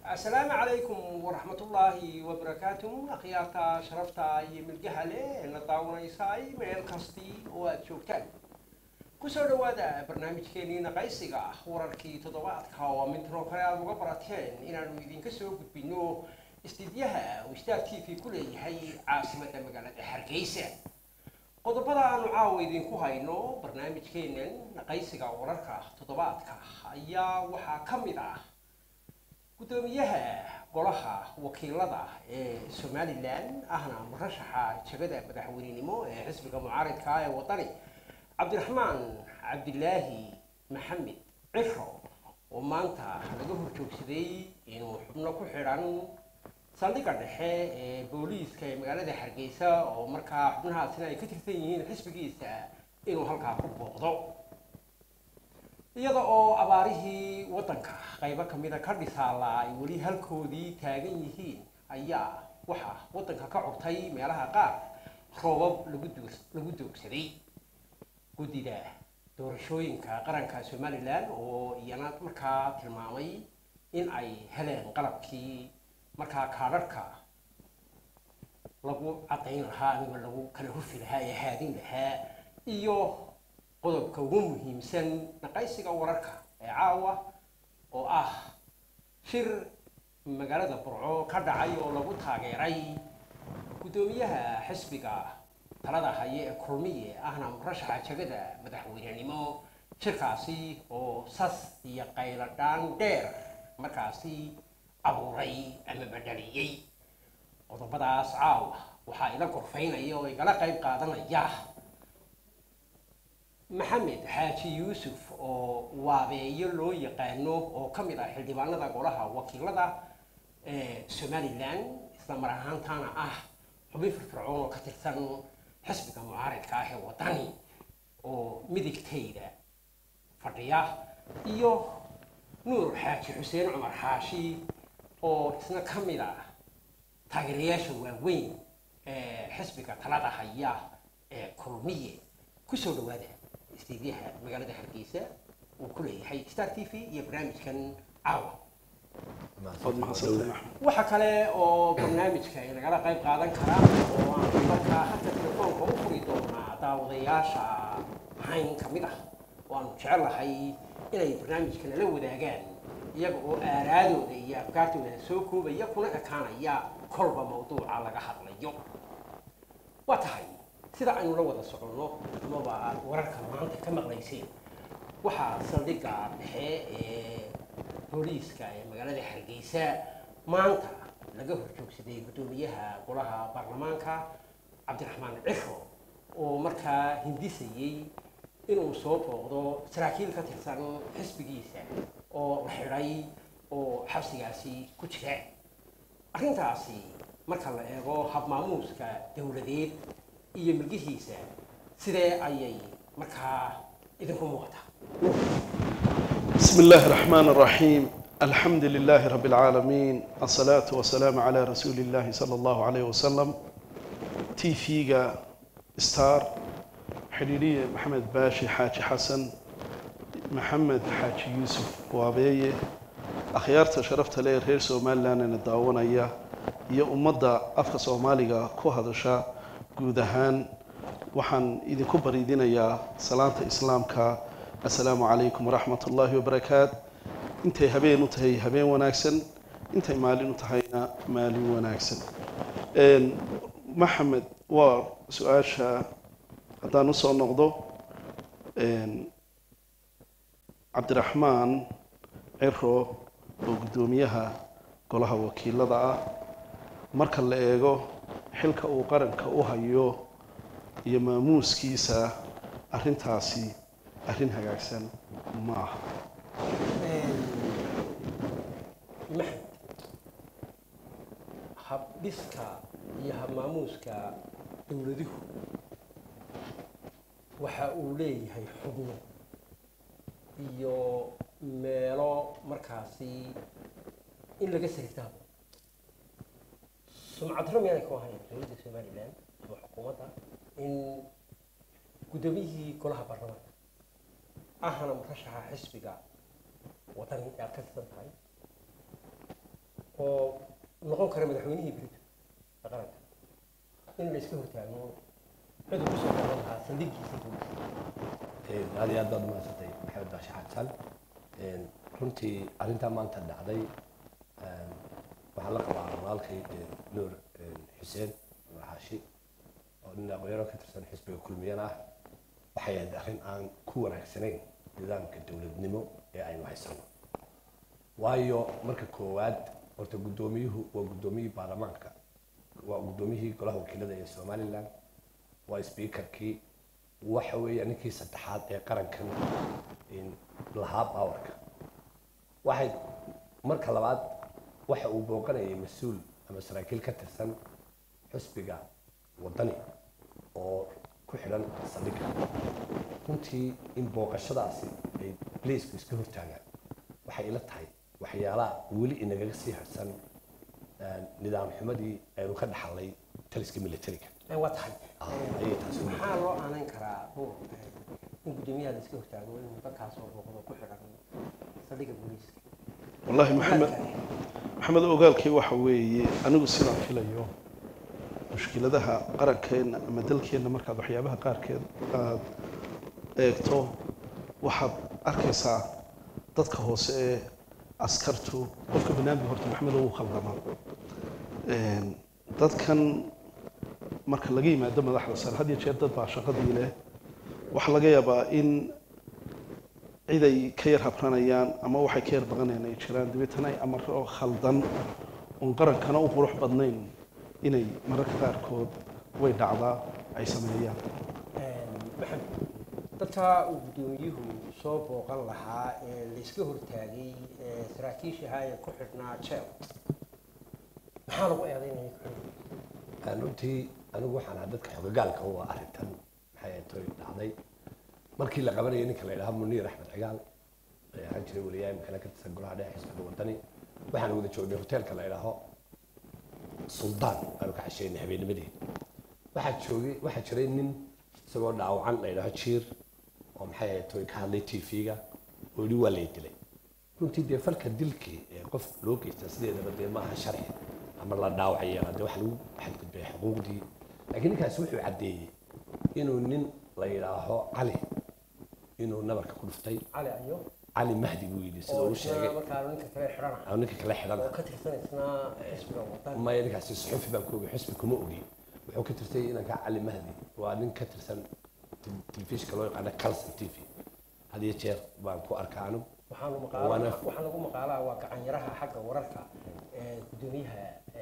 asalaamu calaykum waraxmatullaahi wabarakaatu akhyaarta sharafta iyo milgaha leh ee la daawanaysay meel kastii oo aada joogtaan kusoo dhawaada barnaamijkeenii naqaysiga wararkii toddobaadka oo mintro kale aada uga barateen inaanu idinka soo gudbino istidyaha uu star t v ku leeyahay caasimadda magaalada hargeysa qodobada aanu caawa idinku hayno barnaamijkeenan naqaysiga wararka toddobaadka ayaa waxaa ka mid ah guddoomiyaha golaha wakiilada ee somalilan ahna murashaxa jagada madaxweynenimo ee xisbiga mucaaridka ee wadani cabdiraxmaan cabdilaahi maxamed ciro oo maanta laga horjoogsaday inuu xubno ku xidhan saldhigga dhexe ee booliiska ee magaalada hargeysa oo markaa xubnahaasina ay ka tirsan yihiin xisbigiisa inuu halkaa ku booqdo iyada oo abaarihii waddanka qaybo kamida ka dhisaala ay weli halkoodii taagan yihiin ayaa waxaa waddanka ka curtay meelaha qaar roobab lagu duur lagu doogsaday guddida doorashooyinka qaranka somalilan oo iyana markaa tilmaamay in ay heleen qalabkii markaa kaadharhka lagu caddayn lahaa amiba lagu kala hufi lahaa ee haadin lahaa iyo qodobka ugu muhiimsan naqaysiga wararka ee caawa oo ah shir magaalada burco ka dhacay oo lagu taageeray guddoomiyaha xisbiga talada haye ee kulmiye ahna murashaxa jagada madaxweynenimo shirkaasi oo sas iyo qayladhaan dheer markaasi abuuray ama badhaliyey qodobadaas caawa waxaa ila gorfaynaya oo igala qayb qaadanaya maxamed xaaji yuusuf oo waabeeyo loo yaqaano oo ka mid ah xildhibaanada golaha wakiilada ee somalilan isla mar ahaantaana ah xubin firfircoon oo ka tirsan xisbiga mucaaridka ah ee wadani oo midigtayda fadhiya iyo nuur xaaji xuseen cumar xaashi oo isna ka mid ah taageerayaasha waaweyn ee xisbiga talada haya ee kulmiye kusoo dhawaada istiidyaha magaalada hargeysa uu ku leeyahay star t v iyo barnaamijkan caawa waxa kale oo barnaamijka ay nagala qayb qaadan karaan oo aan markaa hadda telefoonka u furi doonaa daawadayaasha hayn ka mid ah oo aanu jecelahay inay barnaamijka nala wadaagaan iyaga oo aaraadooda iyo afkaartooda soo koobaya kuna ekaanaya kolba mawduuca laga hadlayo waa tahay sida aynu la wada soconno amaba aad wararka maanta ka maqlayseen waxaa saldhigga dhexe ee booliiska ee magaalada hargeysa maanta laga horjoogsaday guddoomiyaha golaha baarlamaanka cabdiraxmaan ciro oo markaa hindisayey inuu soo booqdo saraakiil ka tirsan xisbigiisa oo la xidhay oo xabsigaasi ku jira arrintaasi marka la eego habmaamuuska dowladeed iyo milgihiisa sidee ayay markaa idinku muuqataa بسم الله الرحمن الرحيم الحمد لله رب العالمين الصلاة والسلام على رسول الله صلى الله عليه وسلم تي فيغا ستار حريرية محمد باشي حاجي حسن محمد حاجي يوسف وابيه أخيارت شرفت لي رير سومال لانا نداونا إياه iyo ummadda afka soomaaliga ku hadasha guud ahaan waxaan idinku bariidinayaa salaanta islaamka assalaamu calaykum waraxmat ullaahi wabarakaat intay habeen u tahay habeen wanaagsan intay maalin u tahayna maalin wanaagsan maxamed waa su-aasha haddaan usoo noqdo cabdiraxmaan ciro oo guddoomiyaha golaha wakiilada ah marka la eego xilka uu qaranka u hayo iyo maamuuskiisa arrintaasi arrin hagaagsan ma aha maxmed habdhiska iyo habmaamuuska dowladuhu waxa uu leeyahay xubno iyo meelo markaasi in laga saritaabo sumcadro miyaanay ku ahayn dowladda somalilan ama xukuumadda in guddoomiyihii golaha baarlamaanka ahna murashaxa xisbiga wadani aad ka tirsan tahay oo noqon kara madaxweynihii berito ee qaranka in la iska hortaago cid uu kusoo noqon lahaa saldhigiisa booliska aad iyo aad baad umahadsantay maxamed baashe xasan runtii arrintaa maanta dhacday waxaan la qabaa walaalkay nuur xuseen nuur xaashi oo nin aqoonyaro ka tirsan xisbiga kulmiyana ah waxay ahayd arrin aan ku wanaagsanayn nidaamka dowladnimo ee aynu haysano waayo marka koowaad horta guddoomiyuhu waa guddoomiyihii baarlamaanka waa guddoomiyihii golaha wakiilada ee somalilan waa speakerkii waxa weeya ninkii saddexaad ee qarankan lahaa baawarka waxay marka labaad waxa uu booqanayay mas-uul ama saraakiil ka tirsan xusbiga waddani oo ku xidhan saldhigga runtii in booqashadaasi ay blaisku iska hortaagaan waxay ila tahay waxyaalaha weli inagaga sii harsan nidaam xumadii aynu ka dhaxalnay taliska militariga waa tahay ayay taasi u maxaa loo aanan karaa buur in guddoomiyaha la iska hortaago in dadkaas oo booqdo ku xidhan saldhigga booliiska wallaahi maxamed maxamed ogaalkii waxa weeye anigu sidaan filayo mushkiladaha qarankeenna ama dalkeenna markaad waxyaabaha qaarkeed aad eegto waxaad arkaysaa dadka hoose ee askartu qofka banaadmi horta maxamed ugu khaldama dadkan marka laga yimaado madaxda sare had iyo jeer dad baa shaqadii leh waxaa laga yaabaa in ciday ka yar habranayaan ama waxay ka yar baqanayaan ay jiraan dabeetana ay amaro khaldan oon qarankana u qurux badnayn inay mararka qaarkood way dhacdaa ay sameeyaan maxamed dadka uu guddoomiyuhu soo booqan lahaa ee la iska hortaagay ee saraakiisha ahaa ee ku xidhnaa jeel maxaa lagu eedaynaya ku xidhan runtii anigu waxaan ahaa dadka xogagaalka u ah arrintan maxay ahayd toy dhacday markii la qabanayay ninka la yidhaha muniir axmed cigaal ee ahaan jiray weliyaa imkana ka tirsan golaha dhexe xisbiga wadani waxaan wada joognay hoteelka la yidhaaho suldaan aanu ka casheynay habeennimadii waxaa joogay waxaa jiray nin isagoo dhaawacan la yidhaaho jiir oo maxay ahayd toy ka hadlay tv-ga oo yidhi waa lay dilay runtii dee falka dilkii ee qof loo geysta sideedaba dee maaha sharci ama la dhaawacaya dee waxa lagu xadgudbay xuquuqdii laakiin ninkaasi wuxuu caddeeyey inuu nin la yidhaaho cali inuu nabarka ku dhuftay cali ayo cali mahdi buu yidhi sida uu sheegay markaa ninka kale xidhana ama ninka kale xidhan oo ka tirsan isna xisbiga wadan maya ninkaasi suxufi baan ku ogay xusbi kuma ogi wuxuu ka tirtay inanka cali mahdi waa nin ka tirsan tel- telefishinka loo yaqaano calson t v had iyo jeer baan ku arkaa anigu waxaanu maqaala Waana- waxaa lagu maqaalaa waa gacanyaraha xagga wararka ee guddoomiyaha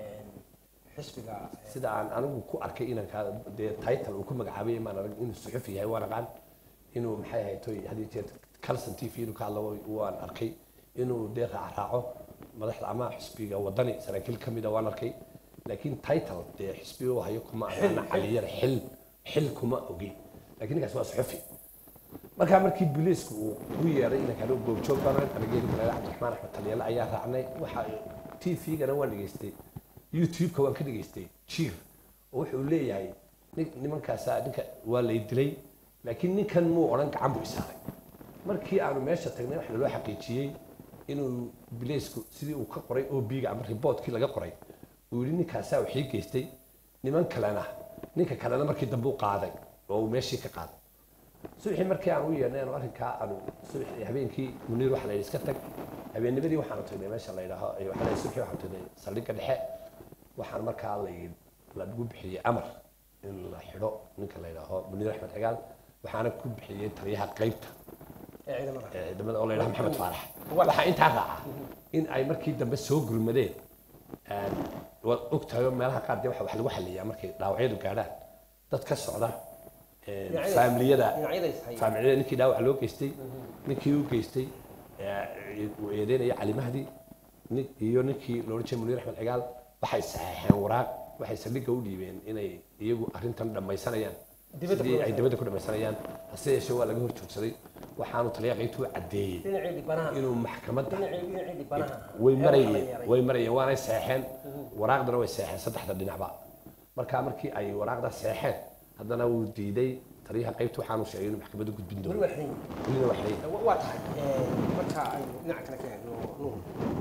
xisbiga ee, sida aan anigu ku arkay inanka dee title uu ku magacaabay maan arag inuu suxufi yahay waan aqaan inuu maxay ahayd toy had iyo jeer calson t v inuu ka hadlo waan arkay inuu dee raacraaco madaxda ama xisbiga wadani saraakiil ka mida waan arkay laakiin title dee xisbiga uu hayo kuma aqaana caliyar xil xil kuma ogi laakiin ninkaas waa suxufi markaa markii booliisku uu ugu yeeray inankaan u goobjoog baan anageedi kale cabdiraxmaan axmed talyaale ayaa raacnay waxa t v-gana waan dhegaystay youtube-ka waan ka dhegaystay jiir oo wuxuu leeyahay nin- nimankaasa ninka waa lay dilay laakiin ninkan muu odhan gacan buu isaaray markii aanu meesha tagnay waxa loo xaqiijiyey inuu booliisku sidii uu ka qoray o b-ga ama riboodkii laga qoray uu yidhi ninkaasaa wixii geystay niman kalena ninka kalena markii dambe u qaaday oo uu meeshii ka qaaday subaxii markii aan u yeernay aanu arrinkaa aanu subaxii habeenkii muniir waxa la yidhi iska tag habeennimadii waxaanu tagnay meesha la yidhaaho ay waxa la yidhi subaxii waxaanu tagnay saldhigga dhexe waxaan markaa la yidhi lagu bixiyey amar in la xidho ninka la yidhaaho muniir axmed cigaal waxaana ku bixiyey taliyaha qaybta ee ciidamada ee ciidamada oo la yidhaha maxamed faarax waxaa intaa raaca in ay markii dambe soo gurmadeen een, waad ogtahay oo meelaha qaar dee waxa wax lagu xaliyaa markay dhaawacyadu gaadhaan dad ka socda een, Dhinacyada- faamiliyada dhinacyada is haya. faamiliyada ninkii dhaawac loo geystay ninkii u geystay ee, uu eedeynaya cali mahdi nin- iyo ninkii la odhan jiray muniir axmed cigaal waxay saxeexeen waraaq waxay saldhigga u dhiibeen inay iyagu arrintan dhammaysanayaan Dibadda ku sidii ay dhammaysanayaan. dibadda ku dhammaysanayaan hase yeeshee waa laga hor joogsaday waxaanu taliya qaybtu u caddeeyey dhinacii dhibanaha inuu maxkamadda dhinacii dhinacii dhibanaha way ee marayeen waxaa la yeelay. way marayeen waanay seexeen waraaqdana way seexeen saddexda dhinacba markaa markii ay waraaqda seexeen haddana wuu diiday taliyaha qaybta waxaanu sheegay inuu maxkamadda gudbin weli doono waa xiran welina wax leeyahay Wa- waa tahay ee, marka aynu dhinaca kale ka eegno nuur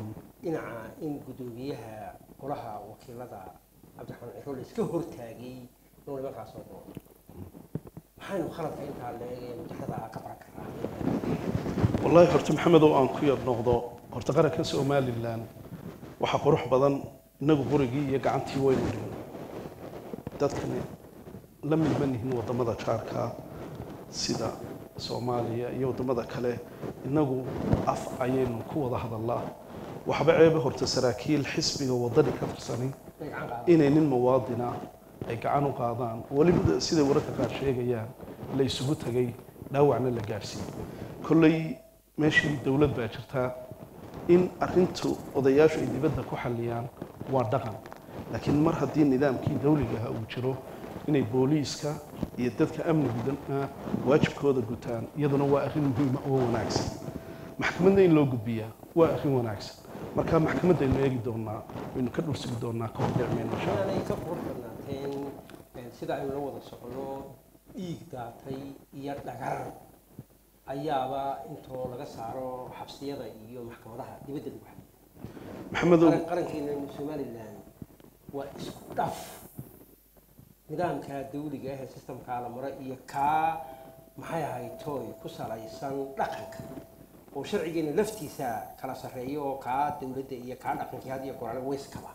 dhinaca in guddoomiyaha golaha wakiilada cabdiraxmaan ciro la iska hortaagay inuu nimankaas soo doono maxaynu khaladka intaa leegee mujaxada ka baran karaa wallaahi horta maxamedow aan ku yar noqdo horta qaranka somalilan waxaa qurux badan innagu qurigii iyo gacantii waynu dhignay dadkani la mid ma nihin waddamada jaarka sida soomaaliya iyo waddamada kale innagu af ayaynu ku wada hadallaa waxba ceebe horta saraakiil xisbiga waddani ka tirsanay inay gacan qaadaan inay nin muwaadina ay gacan u qaadaan weliba siday wararka qaar sheegayaan la isugu tegay dhaawacna la gaadhsiiyey kolley meeshii dowlad baa jirtaa in arrintu odayaashu ay dibadda ku xalliyaan waa dhaqan laakiin mar haddii nidaamkii dawligaha uu jiro inay booliiska iyo dadka amnigudana waajibkooda gutaan iyaduna waa arrin muhiima oo wanaagsan maxkamadda in loo gudbiyaa waa arrin wanaagsan marka maxkamaddaynu eegi doonaa waynu ka dhursugi doonaa ka hordhicmeen insha allah inaanay ka qurux badnaateen een, sida aynu la wada socono dhiig daatay iyo dhagar ayaaba intoo laga saaro xabsiyada iyo maxkamadaha dibadda lagu xadiyo maxamedow qaran- qarankeena somalilan waa isku dhaf nidaamka dawliga ah ee systemkaa la maro iyo kaa maxay ahayd tooy ku salaysan dhaqanka oo sharcigeena laftiisa kala sarreeyo oo kaa dawladda iyo kaa dhaqankii had iyo goraale wayskaba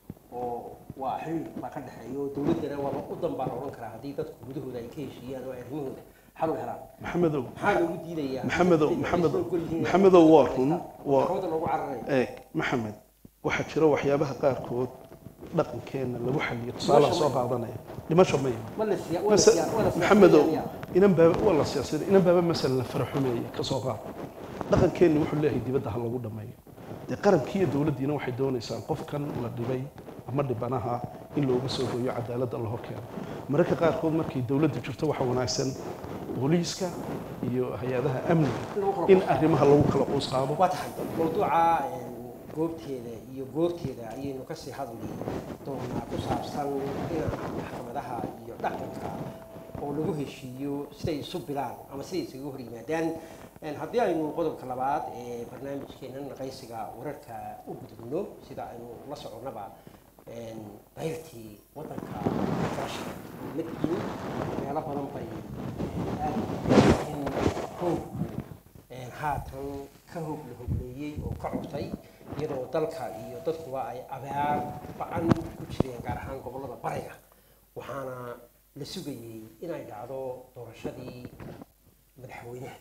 oo waa xil baa ka dhexeeya oo dawladdana waaba u dan baa la odhan karaa haddii dadku gudahooda ay ka heshiiyaan oo ay arrimahooda xal u helaan maxamedow maxaa loogu diidayaa Maxamedow, Dadka Maxamedow, isla ogol yihiin inay Maxamedow waa run, waa- maxkamadda loogu cararayo eeg maxamed waxaa jira waxyaabaha qaarkood dhaqankeenna lagu xaliyo tusaalaan soo qaadanaya dhimasho ma iman ma la siya waa la Mase- siya waa la siya maxamedow inan baaba waa la siyaasaday inan baaba masalan la faraxumeeya ka soo qaad dhaqankeenni wuxuu leeyahay dibadda ha lagu dhammeeyo dee qarankii iyo dowladdiina waxay doonaysaan qofkan la dhibay ama dhibanaha in looga soo gooyo cadaaladda la horkeeno mararka qaarkood markay dowladda jirto waxaa wanaagsan booliiska iyo hay-adaha amniga in arrimaha lagu kala quus qaado waa tahay mawduuca een, goobteeda iyo goorteeda ayaynu kasii hadli doonaa ku saabsan dhinaca maxkamadaha iyo dhaqanka oo lagu heshiiyo siday isu bilaan ama siday isaga hor yimaadaan Een, haddii aynu qodobka labaad ee barnaamijkeenan naqaysiga wararka u gudubno sida aynu la soconnaba een, dayrtii waddanka garasha madin meelo badan bay aad in hoogku een, haatan ka hogla hogleeyey oo ka cusay iyadoo dalka iyo dadkuba ay abaar ba-an ku jireen gaar ahaan gobollada bariga waxaana la sugayey inay dhacdo doorashadii madaxweynaha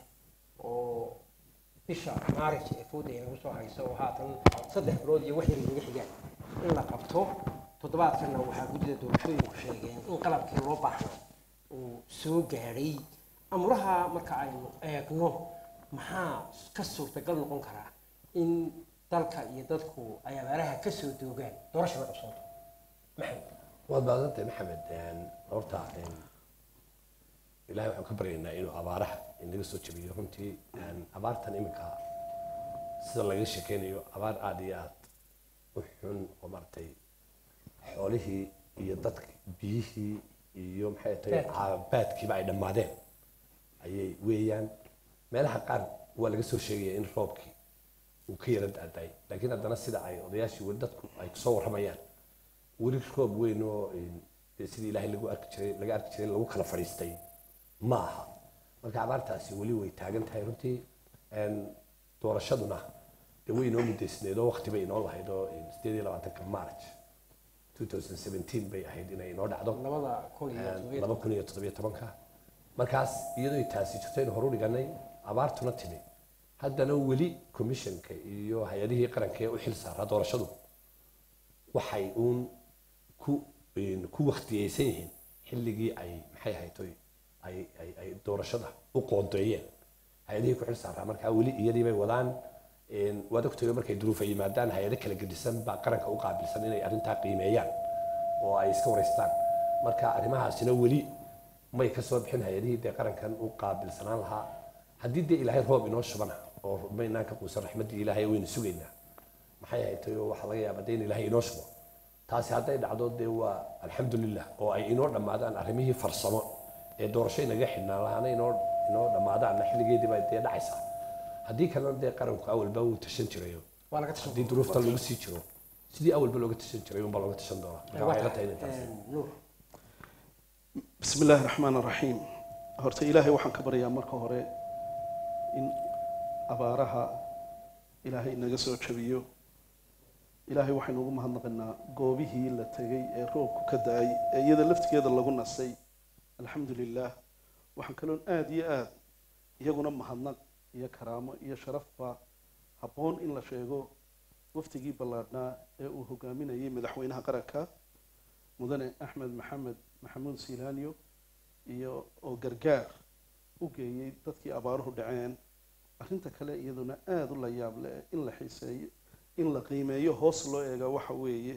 oo bisha maaris ee fooda ay nagu soo hayso oo haatan saddex bilood iyo wax yar inaga xigaan in la qabto toddobaadkanna waxaa guddida doorashooyinku sheegeen in qalabkii loo baahna uu soo gaadhay amuraha marka aynu eegno maxaa ka suurtagal noqon karaa in dalka iyo dadku ay abaaraha ka soo doogaan doorashada qabsooto maxamed waad baadantay maxamed een, horta een, ilaahay waxaan ka baryaynaa inuu abaaraha inaga soo jabiyo runtii een, abaartan iminka sida laga sheekeynayo abaar aada iyo aad u xun oo maaragtay xoolihii iyo dadki biyihii iyo maxay tahay Baadkii. caabaadkiiba ay dhammaadeen ayay weeyaan meelaha qaar waa laga soo sheegaya in roobkii uu ka yara da'day laakiin haddana sida ay odayaashii weli dadku ay kusoo warramayaan weli roob weyn oo een, dee sidii ilaahay lagu arki jiray laga arki jiray lagu kala fadhiistay ma aha marka abaartaasi weli way taagan tahay runtii een, doorashaduna dee way inoo mudaysneed oo waqti bay inoo lahayd oo een, sideed iyo labaatanka march 2017 bay ahayd inay inoo dhacdo labada kun iyo toddobiyo laba kun iyo toddobiyo tobanka markaas iyadoo taasi jirto aynu horu dhiganay abaartuna timi haddana weli commissionka iyo hay-adihii qaranka ee u xil saaraa doorashadu waxay uun ku een, ku waktiyeysan yihiin xilligii ay maxay ahayd oy ay ay ay doorashada u qoondeeyeen hay-adihii ku xil saaraa markaa weli iyadii bay wadaan een, waad ogtahay markay duruufa yimaadaan hay-ado kala gedisan baa qaranka u qaabilsan inay arrintaa qiimeeyaan oo ay iska wareystaan marka arrimahaasina weli may ka soo bixin hay-adihii dee qarankan u qaabilsanaan lahaa haddii dee ilaahay roob inoo shubana oo maynaan ka quusan raxmaddii ilaahay waynu sugaynaa maxay ahayd oo waxaa laga yaabaa dee in ilaahay inoo shubo taasi hadday dhacdo dee waa alxamdulilah oo ay inoo dhammaadaan arrimihii farsamo ee doorasho inaga xidhnaan lahaana inoo inoo dhammaadaanna xilligeedii baa dee dhacaysaa haddii kalena dee qaranku awalba wuu tashan jirayo waa laga tashan haddii duruufta lagu sii jiro sidii awalba looga tashan jiray unbaa looga tashan doonaa marka waxay la tahay inay taasi nuur bismi illaahi raxmaan raxiim horta ilaahay waxaan ka baryaa marka hore in abaaraha ilaahay naga soo jabiyo ilaahay waxaynu ugu mahadnaqaynaa goobihii la tegay ee roobku ka da-ay ee iyada laftigeeda lagu nasay alxamdu lilaah waxaan kaloon aada iyo aada iyaguna mahadnaq iyo karaamo iyo sharafba habboon in la sheego waftigii ballaadhnaa ee uu hogaaminayay madaxweynaha qaranka mudane axmed maxamed maxamuud silaanyo iyo oo gargaar u geeyey dadkii abaaruhu dhaceen arrinta kale iyaduna aada u la yaab leh in la xiiseeyo in la qiimeeyo hoos loo eega waxa weeye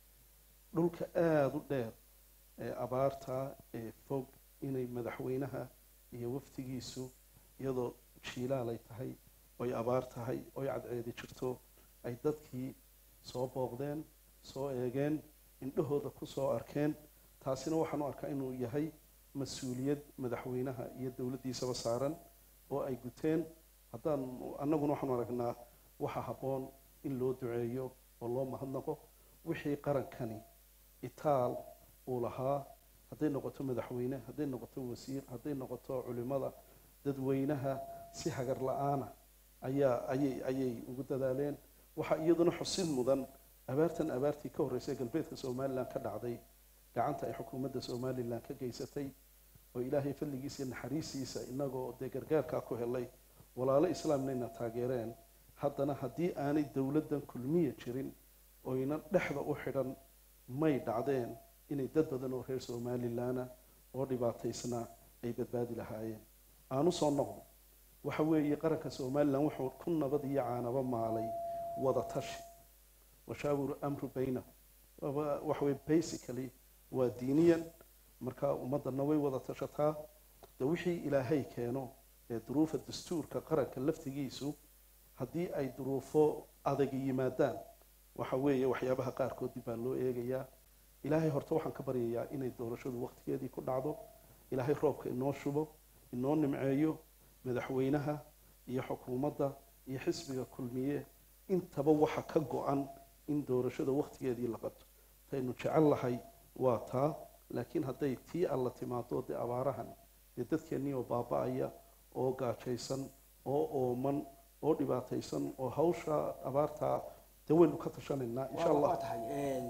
dhulka aada u dheer ee abaarta ee fog inay madaxweynaha iyo waftigiisu iyadoo jiilaalay tahay oy abaar tahay oy cadceedi jirto ay dadkii soo booqdeen soo eegeen indhahooda ku soo arkeen taasina waxaan u arkaa inuu yahay mas-uuliyad madaxweynaha iyo dowladdiisaba saaran oo ay guteen haddaan annaguna waxaanu aragnaa waxa habboon in loo duceeyo oo loo mahadnaqo wixii qarankani itaal uu lahaa hadday noqoto madaxweyne hadday noqoto wasiir hadday noqoto culimada dadweynaha si hagar la-aana ayaa ayay ayay ugu dadaaleen waxaa iyaduna xusid mudan abaartan abaartii ka horreysay galbeedka somalilan ka dhacday gacanta ay xukuumadda somalilan ka geysatay oo ilaahay fadligiisa iyo naxariistiisa inagoo dee gargaarkaa ku helay walaalo islaamnayna taageereen haddana haddii aanay dowladdan kulmiya jirin oyna dhexda u xidhan may dhacdeen inay dad badan oo reer somalilana oo dhibaataysnaa ay badbaadi lahaayeen aanu soo noqdo waxa weeye qaranka somalilan wuxuu ku nabad iyo caanaba maalay wada tashi washaawir amru baynahum waaba waxa weye basically waa diiniyan marka ummadana way wada tashataa de wixii ilaahay keeno ee duruufa dastuurka qaranka laftigiisu haddii ay duruufo adag yimaadaan waxa weeye waxyaabaha qaarkood dib baa loo eegayaa ilaahay horta waxaan ka baryayaa inay doorashadu waqtigeedii ku dhacdo ilaahay roobka inoo shubo inoo nimceeyo madaxweynaha iyo xukuumadda iyo xisbiga kulmiye intaba waxa ka go-an in doorashada waqtigeedii la qabto taynu jecel lahay waa taa laakiin hadday tii alla timaado dee abaarahan dee dadkeennii oo baaba-aya oo gaajaysan oo ooman oo dhibaataysan oo hawsha abaartaa dee waynu ka tashanaynaa insha waa allah tahay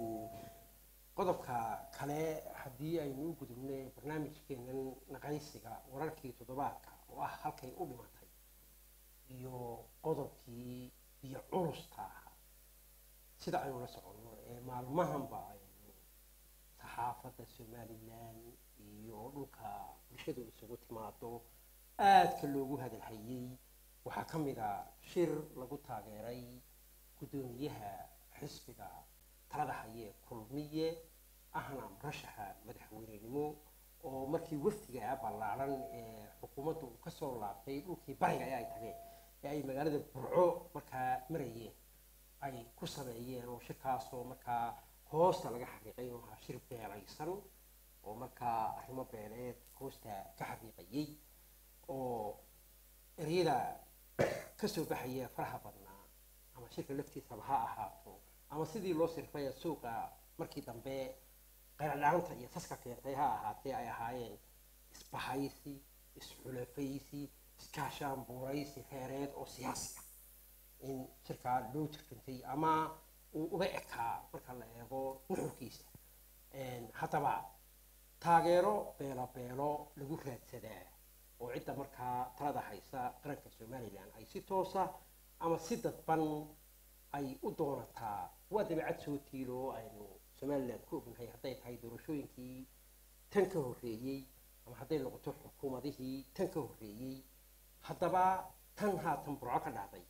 qodobka kale haddii aynu u gudubnay barnaamijkeenan naqaysiga wararkii toddobaadka oo ah halkay u dhimatay iyo qodobkii iyo culusta ahaa sida aynu la soconno ee maalmahanba aynu saxaafadda somalilan iyo dhulka bulshadu isugu timaado aadka loogu hadalhayey waxaa ka mid a shir lagu taageeray guddoomiyaha xisbiga talada haye kulmiye ahna murashaxa madaxweynenimo oo markii wafdiga ballaaran ee xukuumaddu uu kasoo laabtay dhulkii bariga ee ay tageen ee ay magaalada burco markaa marayeen ay ku sameeyeen oo shirkaasoo markaa hoosta laga xaqiiqay inuu ahaa shir beelaysan oo markaa arrimo beeleed hoosta ka xaqiiqayey oo ereyada kasoo baxaya faraha badnaa ama shirka laftiisaba ha ahaato ama sidii loo sirfay suuqa markii dambe qayladhaanta iyo saska keentay ha ahaatee ay ahaayeen isbahaysi isxulafaysi iskaashaan buuraysi reereed oo siyaasi ah in shirkaa loo jirkantay ama uu uga ekaa marka la eego nuxurkiisa haddaba taageero beelo beelo lagu raadsadaa oo cidda markaa talada haysa qaranka somalilan ay si toosa ama si dadban ay u doonataa waa dabeecad soo tiilo oo aynu somalilan ku ognahay hadday tahay doorashooyinkii tan ka horreeyey ama hadday noqoto xukuumadihii tan ka horreeyey haddaba tan haatan burco ka dhacday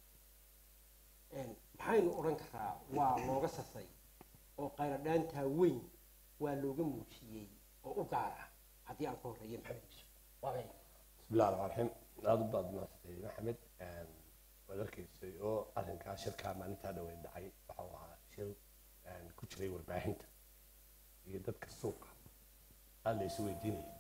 maxaynu odhan karaa waa looga sasay oo qayladhaantaa weyn waa looga muujiyey oo u gaar ah haddii aan ka horreeyo maxamed yusuf waabay بسم الله الرحمن الرحيم aad u baad maasantay maxamed waad arkaysay oo arrinkaa shirkaa maalintaa dhaweyn dhacay waxau ahaa shir ku jiray warbaahinta iyo dadka suuqa aada la isu weydiinaya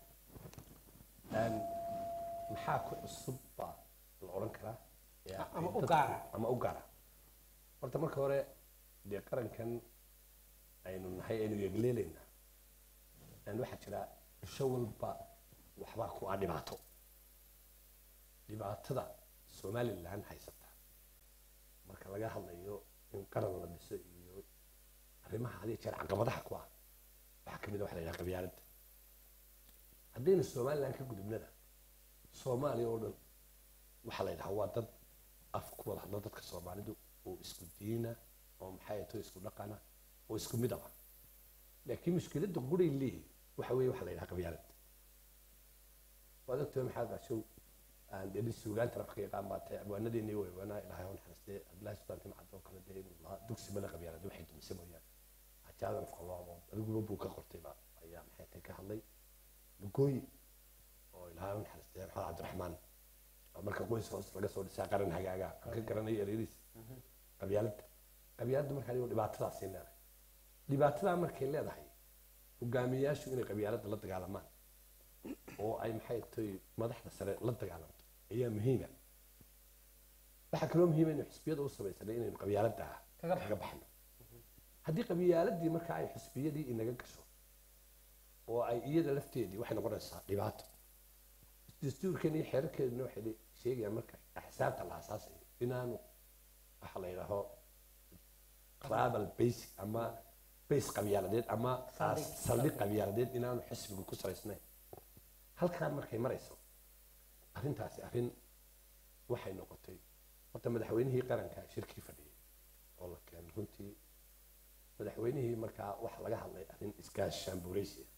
maxaa ku cusub baa la odhan karaa ee Ama u dadku- gaara. ama u gaara horta marka hore dee qarankan aynu nahay aynu yegleelaynaa yani waxaa jira isho walba waxbaa ku ah dhibaato dhibaatada somalilan haysata marka laga hadlayo in qaran la dhiso iyo arrimaha hadiyo jeer caqabadaha ku ah waxaa ka mid a waxa la yidhaha qabyaaladda haddaynu somalilan ka gudubnana soomaaliya oo dhan waxaa la yidhaha waa dad af ku wada hadla dadka soomaalidu oo isku diina oo maxay to isku dhaqana oo isku midaba laakiin mushkiladda guray leeyihin waxa weeye waxa la yidhaha qabyaalad waad ogtahay maxaad gashow aan dee suugaanta rafka yaqaan baa tahay abwaanadeennii way wanaa ilaahay on xaristee abdullahi sultaan timcad oo kale dee inuu lahaa dugsi male qabyaalad waxay dumisay mooyaane xajaadan afka loo amood adiguba buu ka qortayba ayaa maxay tahay ka hadlay lugooyi oo ilaahay on xaristee maxamed cabdiraxmaan oo marka qoys hoos laga soo dhisaa qaran hagaaga aan ka garanayo ereyadiis qabyaaladda qabyaaladda markaa dhigo dhibaatadaasay leedahay dhibaatadaa markay leedahay hogaamiyayaashu inay qabyaaladda la dagaalamaan oo ay maxay tahay madaxda sare la dagaalamto ayaa muhiima waxaa kaloo muhiima inuu xisbiyada u samaysanay inaynu qabyaaladda Kaga kaga baxno haddii qabyaaladii marka ay xisbiyadii inaga gasho oo ay iyada lafteedii waxay noqonaysaa dhibaato dastuurkan iyo xeerarkeeduna waxay le- sheegayaan marka axsaabta la asaasayo inaanu waxa la yidhaaho tribal basic ama base qabyaaladeed ama Saldhig. saldhig qabyaaladeed inaanu xisbigu ku salaysnayn halkaan markay marayso arrintaasi arrin waxay noqotay horta madaxweynihii qaranka shirkii fadhiyay oo la keenay runtii madaxweynihii markaa waxa laga hadlay arrin iskaashaanbuureysi ah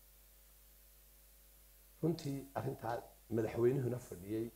runtii arrintaa madaxweynuhuna fadhiyey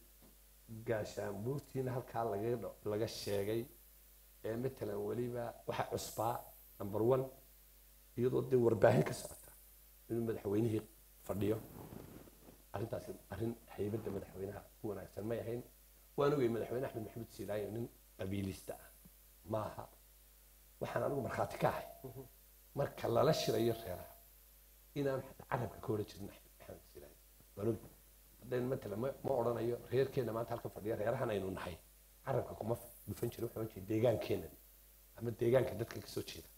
gaashaanbuurtiina halkaa laga dho- laga sheegay ee matalan weliba waxa cusbaa number one iyadoo dee warbaahin ka socota inuu madaxweynihii fadhiyo arrintaasi arrin haybadda madaxweynaha ku wanaagsan may ahayn waan ogay madaxweyne axmed maxamed siilaayo nin qabiilista ah maaha waxaan anigu markhaati ka ahay marka lala shirayo reeraha inaan carabka ka odhan jirin axmed maxamed siilaayo waan og haddaynu matalan ma ma odhanayo reerkeenna maanta halka fadhiya reerahan aynu nahay carabka kuma dhufan jirin waxaan jeeda deegaankeennan ama deegaanka dadka kasoo jeeda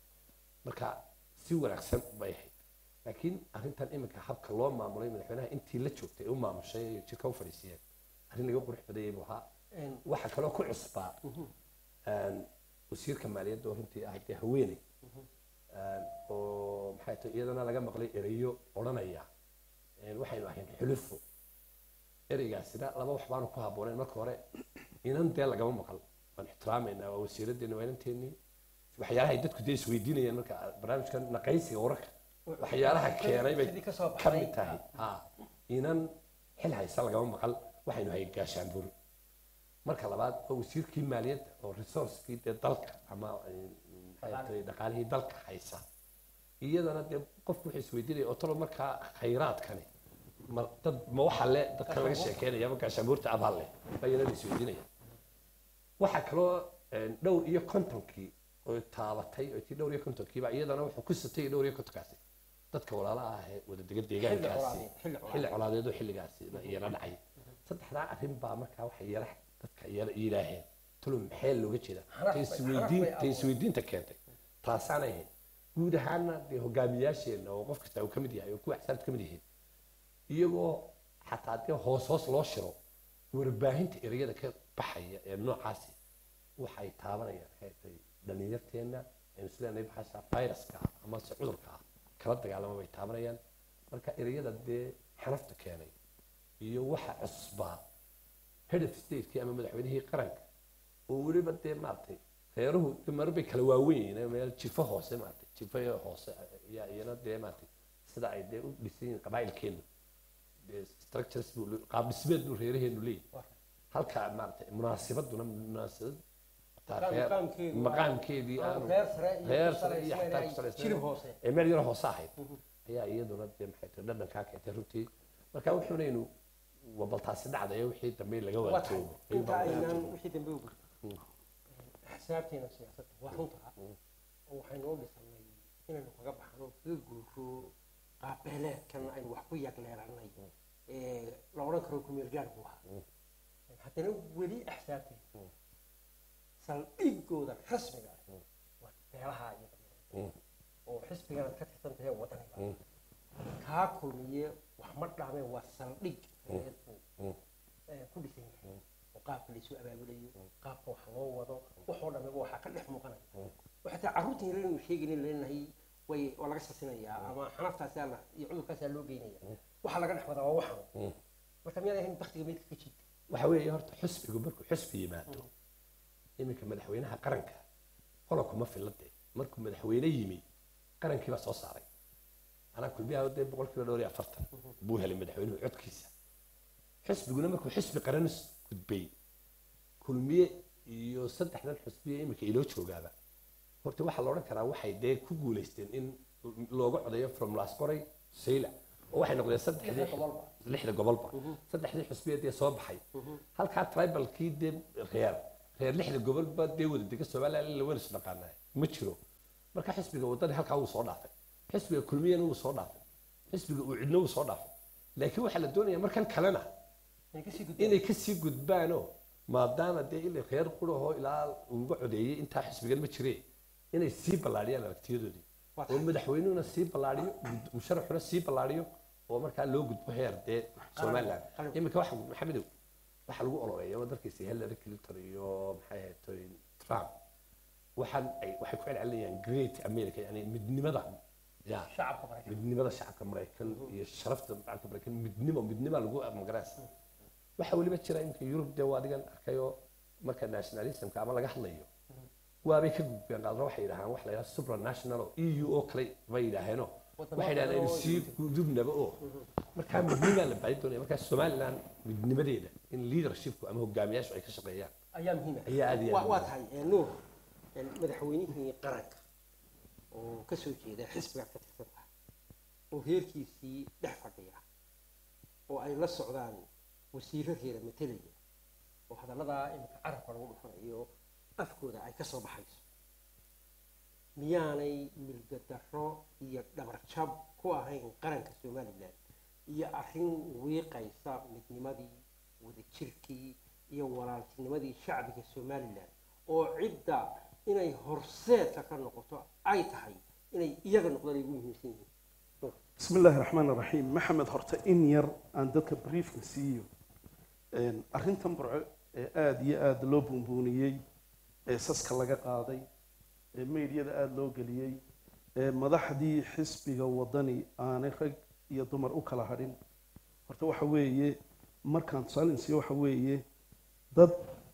marka si wanaagsan bay ahayd laakiin arrintan iminka habka loo maamulay madaxweynaha intii la joogtay ee u maamushay ee jirka u fadhiisiyeen arrin laga qurux badayay buu ahaa Een, waxaa kaloo ku cusbaa een, wasiirka maaliyadda oo runtii ah dee haweeney een, oo maxay tahay iyadana laga maqlay ereyo odhanaya een, waxaynu ahayn xulufo ereygaasina laba wax baanu ku habboonayn marka hore inan dee lagama maqal waan ixtiraamaynaa waa wasiiraddeena waa inanteennii waxyaalahay dadku dee isweydiinayaan marka barnaamijkan naqaysiga wararka waxyaalaha keenay bay Sidii ka soo ka baxday. mid tahay ha inan xil haysa lagama maqal waxaynu hay gaashaanbur marka labaad waa wasiirkii maaliyadda oo resourcekii dee dalka ama eh, maxay tahay dhaqaalihii dalka haysa iyadana dee qofku wuxuu isweydiinaya oo talo markaa khayraadkani ma dad ma waxa le dadka laga sheekeynaya ma gaashaanbuurta abhal leh baa iyana la isweydiinaya waxaa kaloo eh, dhowr iyo kontonkii oo taabatay oo tii dhowr iyo kontonkiiba iyadana wuxuu ku sitay dhowr iyo kontonkaasi dadka walaalaha ah ee wada dega deegaankaasi colaadeed, xilli colaadeed. xilli colaadeed oo xilligaasi iyana dhacay saddexdaa arrin baa markaa waxay yara dadka yara yidhaaheen talo maxee looga jeeda Xaraf ta bay- isweydiin xaraf bay ta isweydiinta keentay taasaanay ahayd guud ahaana dee hogaamiyaasheenna oo qof kasta uu ka mid yahay oo kuwa axsaabta ka mid yihiin iyagoo xataa dee hoos hoos loo shiro warbaahinta ereyada ka baxaya ee noocaasi waxay taabanayaan maxay tahay dhalinyarteenna aynu isleenahay baxasha viruska ah ama se cudurka ah kala dagaalama bay taabanayaan marka ereyada dee xanafta keenay iyo waxa cusbaa head of stateki ama madaxweynihii qaranka oo weliba dee maaragtay reeruhu dee marar bay kala waawen yihiin meel jifo hoose maaragtay jifo hoose ayaa iyana dee maaragtay sida ay dee u dhisan yihiin qabaa'ilkeenu dee structures buu le- qaab dhismeed buu reeraheenu leeyahay halka maaragtay munaasibaduna munaasibad taa Maqaam- reer- maqaamkeedu waa- maqaamkeedii waa aanu reer sare iyo reer ku sare iyo salaysnayn xataa ay ku salaysnayn jilib hoose. ee meel yaro hoose ahayd ayaa iyaduna dee maxay tahay dhadhankaa keentay runtii marka wuxuunaynu waa bal taasi dhacdaya wixii dambe laga waa tahay waatoobo inta aynaan wixii dambe u gudbin axsaabteena siyaasadda waa runta oo waxaynu u dhisanay inaynu kaga baxno kaga guuro qaabbeeleedkan aynu wax ku yagleelanay ee la odhan karo kumeel gaar buu ahaa haddana weli axsaabteena saldhigooda rasmiga ah waa beelaha iyo qabiilada oo xisbigana ka tirsan tahay wadaniga kaa kulmiye wax ma dhaameen waa saldhig reer buu eh, ku dhisan yahay oo qaabka laysu abaabulayo qaabka wax loo wado waxoo dhameba waxaa ka dhex muuqanaya waxataa carruurtan yar inuu sheegaynin leenahay way waa laga sasinayaa ama xanaftaasaa la iyo cudurkaasaa loo geynaya waxaa laga dhex wadaa waa waxan marka miyaad ahayn baktiga meydka ka jiita waxa weeye horta xusbigu markuu xusbi yimaado iminka madaxweynaha qaranka qola kuma filade markuu madaxweyne yimi qarankii baa soo saaray anaa kulmiyaha dee boqolkiiba dhowr iyo afartan buu helay madaxweynuhu codkiisa xusbiguna markuu xusbi qaran is gudbay kulmiye iyo saddexdan xusbiye iminka iloo joogaaba horta waxaa la odhan karaa waxay dee ku guulaysteen in looga codeeyo from lascoray sayla oo waxay noqdeen saddexdii gobolba. lixda gobolba saddexdii xusbiya dee soo baxay halkaa tribalkii dee reer reer lixda gobolba dee wada dega somaliland la wada isdhaqaanaa ma jiro marka xisbiga wadani halkaa wuu soo dhaafay xisbiga kulmiyana wuu soo dhaafay xisbiga uu cidno wuu soo dhaafay laakiin waxaa la doonayaa markan kalena inay kasii gudbaan inay kasii gudbaanoo maadaama dee ila reer qurahoo ilaa uga codeeyey intaa xisbigan ma jiree inay sii ballaadhiyaan aragtiyadoodii Waa oo tahay. madaxweynuhuna sii ballaadhiyo musharaxuna sii ballaadhiyo oo markaa loo gudbo heer dee somaliland qalab. iminka waxa maxamedow waxaa lagu ololeeya oo dalkiisa hillary clinton iyo maxay ahayd trump waxaan ay waxay ku celcelinayaan great america yani midnimada ya shacabka maraykan midnimada shacabka maraykan iyo sharafta shacabka maraykan midnimo midnima lagu magaraysa waxaa weliba jira iminka yurub dee waa adigan arkayoo marka nationalismka ama laga hadlayo waabay ka gudbeen qaadna waxay yidhahaan wax la yidhaha supranational oo eu oo kale bay yidhaaheenoo waxay yidhahdeen aynu sii gudubnaba oo markaa midnimaa la baadi doonaya markaa somaliland midnimadeeda in leadershipku ama hogaamiyaashu ay ka shaqeeyaan ayaa muhiim ah ayaa aad iyo aad waa waa muhiim tahay eh, nuur eh, madaxweynihii qaranka oo ka soo jeeda xisbiga ka tirsan tahay oo heerkiisii dhex fadhiya oo ay la socdaan wasiiro reera matelaya oo hadalladaa imika carabka lagu dhufanayo afkooda ay ka soo baxayso miyaanay milgadarro iyo dhabarjab ku ahayn qaranka somalilan iyo arrin wiiqaysa midnimadii wadajirkii iyo walaaltinimadii shacbiga somalilan oo cidda inay horseedka ka noqoto ay tahay inay iyaga noqdaan ay ugu muhiimsan yihiin بسم الله الرحمن الرحيم محمد هرتا إن ير أن دتك بريف نسيو إن أرنتم برع آد يا آد لو بونبونيي ساسك لغا قاضي ميديا آد لو قليي مدحدي حسبي وطني أنا خج يا دمر أكلا هرين هرتا وحويي مركان سالين سيو وحويي ضد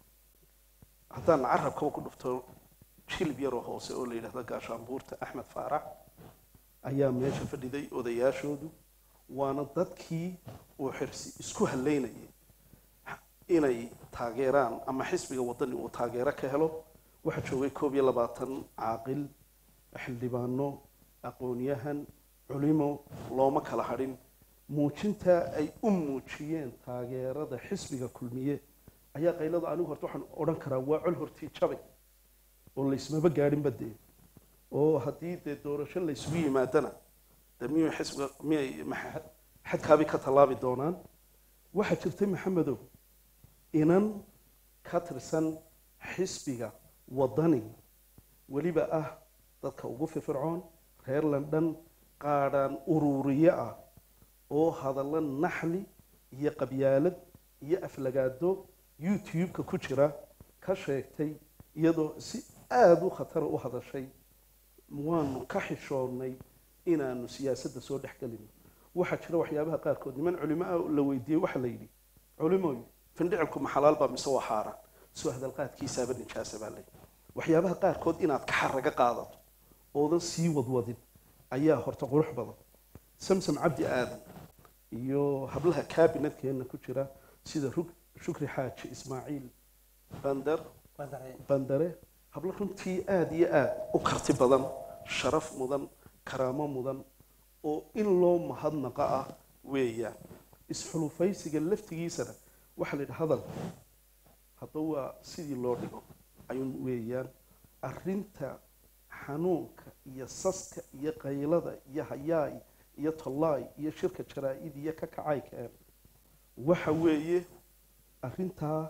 حتى نعرف كوا كل دفتر شيل بيرو هوسي أو ليلة لقى شامبورت أحمد فارح ayaa meesha fadhiday odayaashoodu waana dadkii uu xirsi isku halaynayay inay taageeraan ama xisbiga wadani uu taageero ka helo waxaa joogay koob iyo labaatan caaqil xildhibaano aqoonyahan culimo looma kala hadhin muujintaa ay u muujiyeen taageerada xisbiga kulmiye ayaa qaylada anigu horta waxaan odhan karaa waa col hortii jabay oo laysmaba gaadhinba dee oo haddii dee doorasho la isugu yimaadana dee miyuu xisbiga miyay maxa- xadkaabay ka tallaabi doonaan waxaa jirtay maxamedow inan ka tirsan xisbiga wadani weliba ah dadka ugu firfircoon reer london qaadhaan ururiye ah oo hadallo naxli iyo qabyaalad iyo aflagaado youtube-ka ku jira ka sheegtay iyadoo si aada u khatara u hadashay waanu ka xishoonnay inaanu siyaasadda soo dhex gelino waxaa jira waxyaabaha qaarkood niman culimo ah la weydiiyey waxaa la yidhi culimoy findhicilku ma xalaal baa mise waa xaaraan soo hadalqaadkiisaaba nijaasa baa layidhi waxyaabaha qaarkood inaad ka xaraga qaadato oodan sii wadwadin ayaa horta qurux badan samsam cabdi aadan iyo hablaha kaabinadkeenna ku jira sida rug shukri xaaji ismaaciil bandar bandare hablo runtii aada iyo aada u karti badan sharaf mudan karaamo mudan oo in loo mahadnaqa ah weeyaan isxulufaysiga laftigiisana waxaa la yidhi hadal hadda waa sidii loo dhigo ayuun weeyaan arrinta xanuunka iyo saska iyo qaylada iyo hayaay iyo tollaay iyo shirka jaraa-id iyo ka kacay keen waxa weeye arrintaa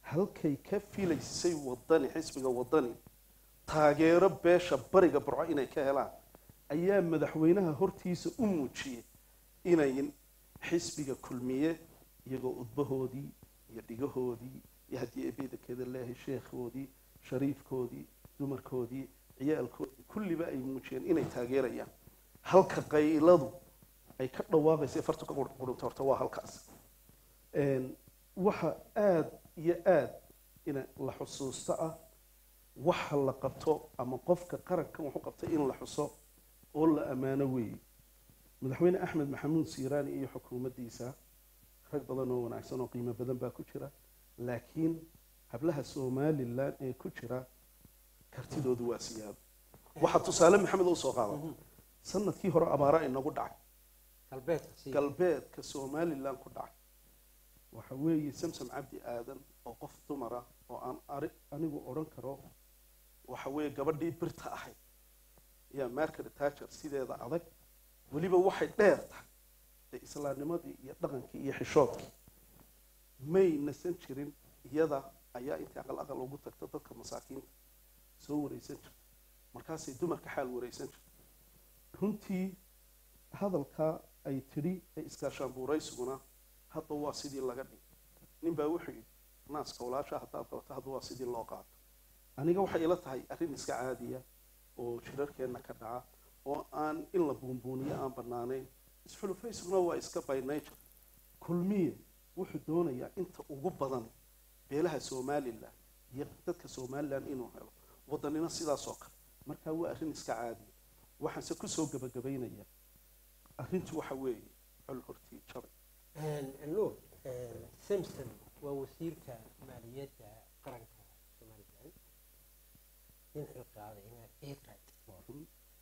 halkay ka filaysay wadani xisbiga wadani taageero beesha bariga burco inay ka helaan ayaa madaxweynaha hortiisa u muujiyey inay xisbiga kulmiye iyagoo udbahoodii iyo dhigahoodii iyo haddii ebedakeeda leeyahay sheekhoodii shariifkoodii dumarkoodii ciyaalkoodii kulliba ay muujiyeen inay taageerayaan halka qayladu ay ka dhawaaqaysa fartu ka qurunta horta waa halkaas Een, waxa aada iyo aada ina la xusuusto ah waxa la qabto ama qofka qarankan wuxuu qabtay in la xuso oo la ammaano weeye madaxweyne axmed maxamuud siiraani iyo xukuumaddiisa rag badan oo wanaagsan oo qiimo badan baa ku jira laakiin hablaha somalilan ee ku jira kartidoodu waa siyaado waxaa tusaale maxamed u soo qaada sanadkii hore abaara inagu dhacay galbeedka sii galbeedka somalilan ku dhacay waxa weeye samsam cabdi aadan oo qof dumara oo aan ari anigu odhan karo waxa weeye gabadhii birta ahayd ayaa market tager sideeda adag weliba waxay dheer tahay dee islaamnimadii iyo dhaqankii iyo xishoodkii may nasan jirin iyada ayaa intii aqal aqal ugu tagta dadka masaakiinta soo wareysan jirta markaasay dumarka xaal wareysan jirta runtii hadalkaa ay tidhi ee iskaashaanbuuraysuguna hadda waa sidii laga dhigay nin baa wuxuu yidhi naaska walaasha haddaad qabato hadda waa sidii loo qaato aniga waxay ila tahay arrin iska caadiya oo shirarkeenna ka dhaca oo aan in la buunbuuniyo aan bannaanayn isxulufaysuguna waa iska by nature kulmiye wuxuu doonayaa inta ugu badan beelaha somalilan iyo dadka somalilan inuu helo wadanina sidaas oo kale marka waa arrin iska caadiya waxaanse kusoo gabagabaynaya arrintu waxa weeye col hortii jabay nuur samson waa wasiirka maaliyadda qaranka somalilan nin xilqaadayna ciqad waa run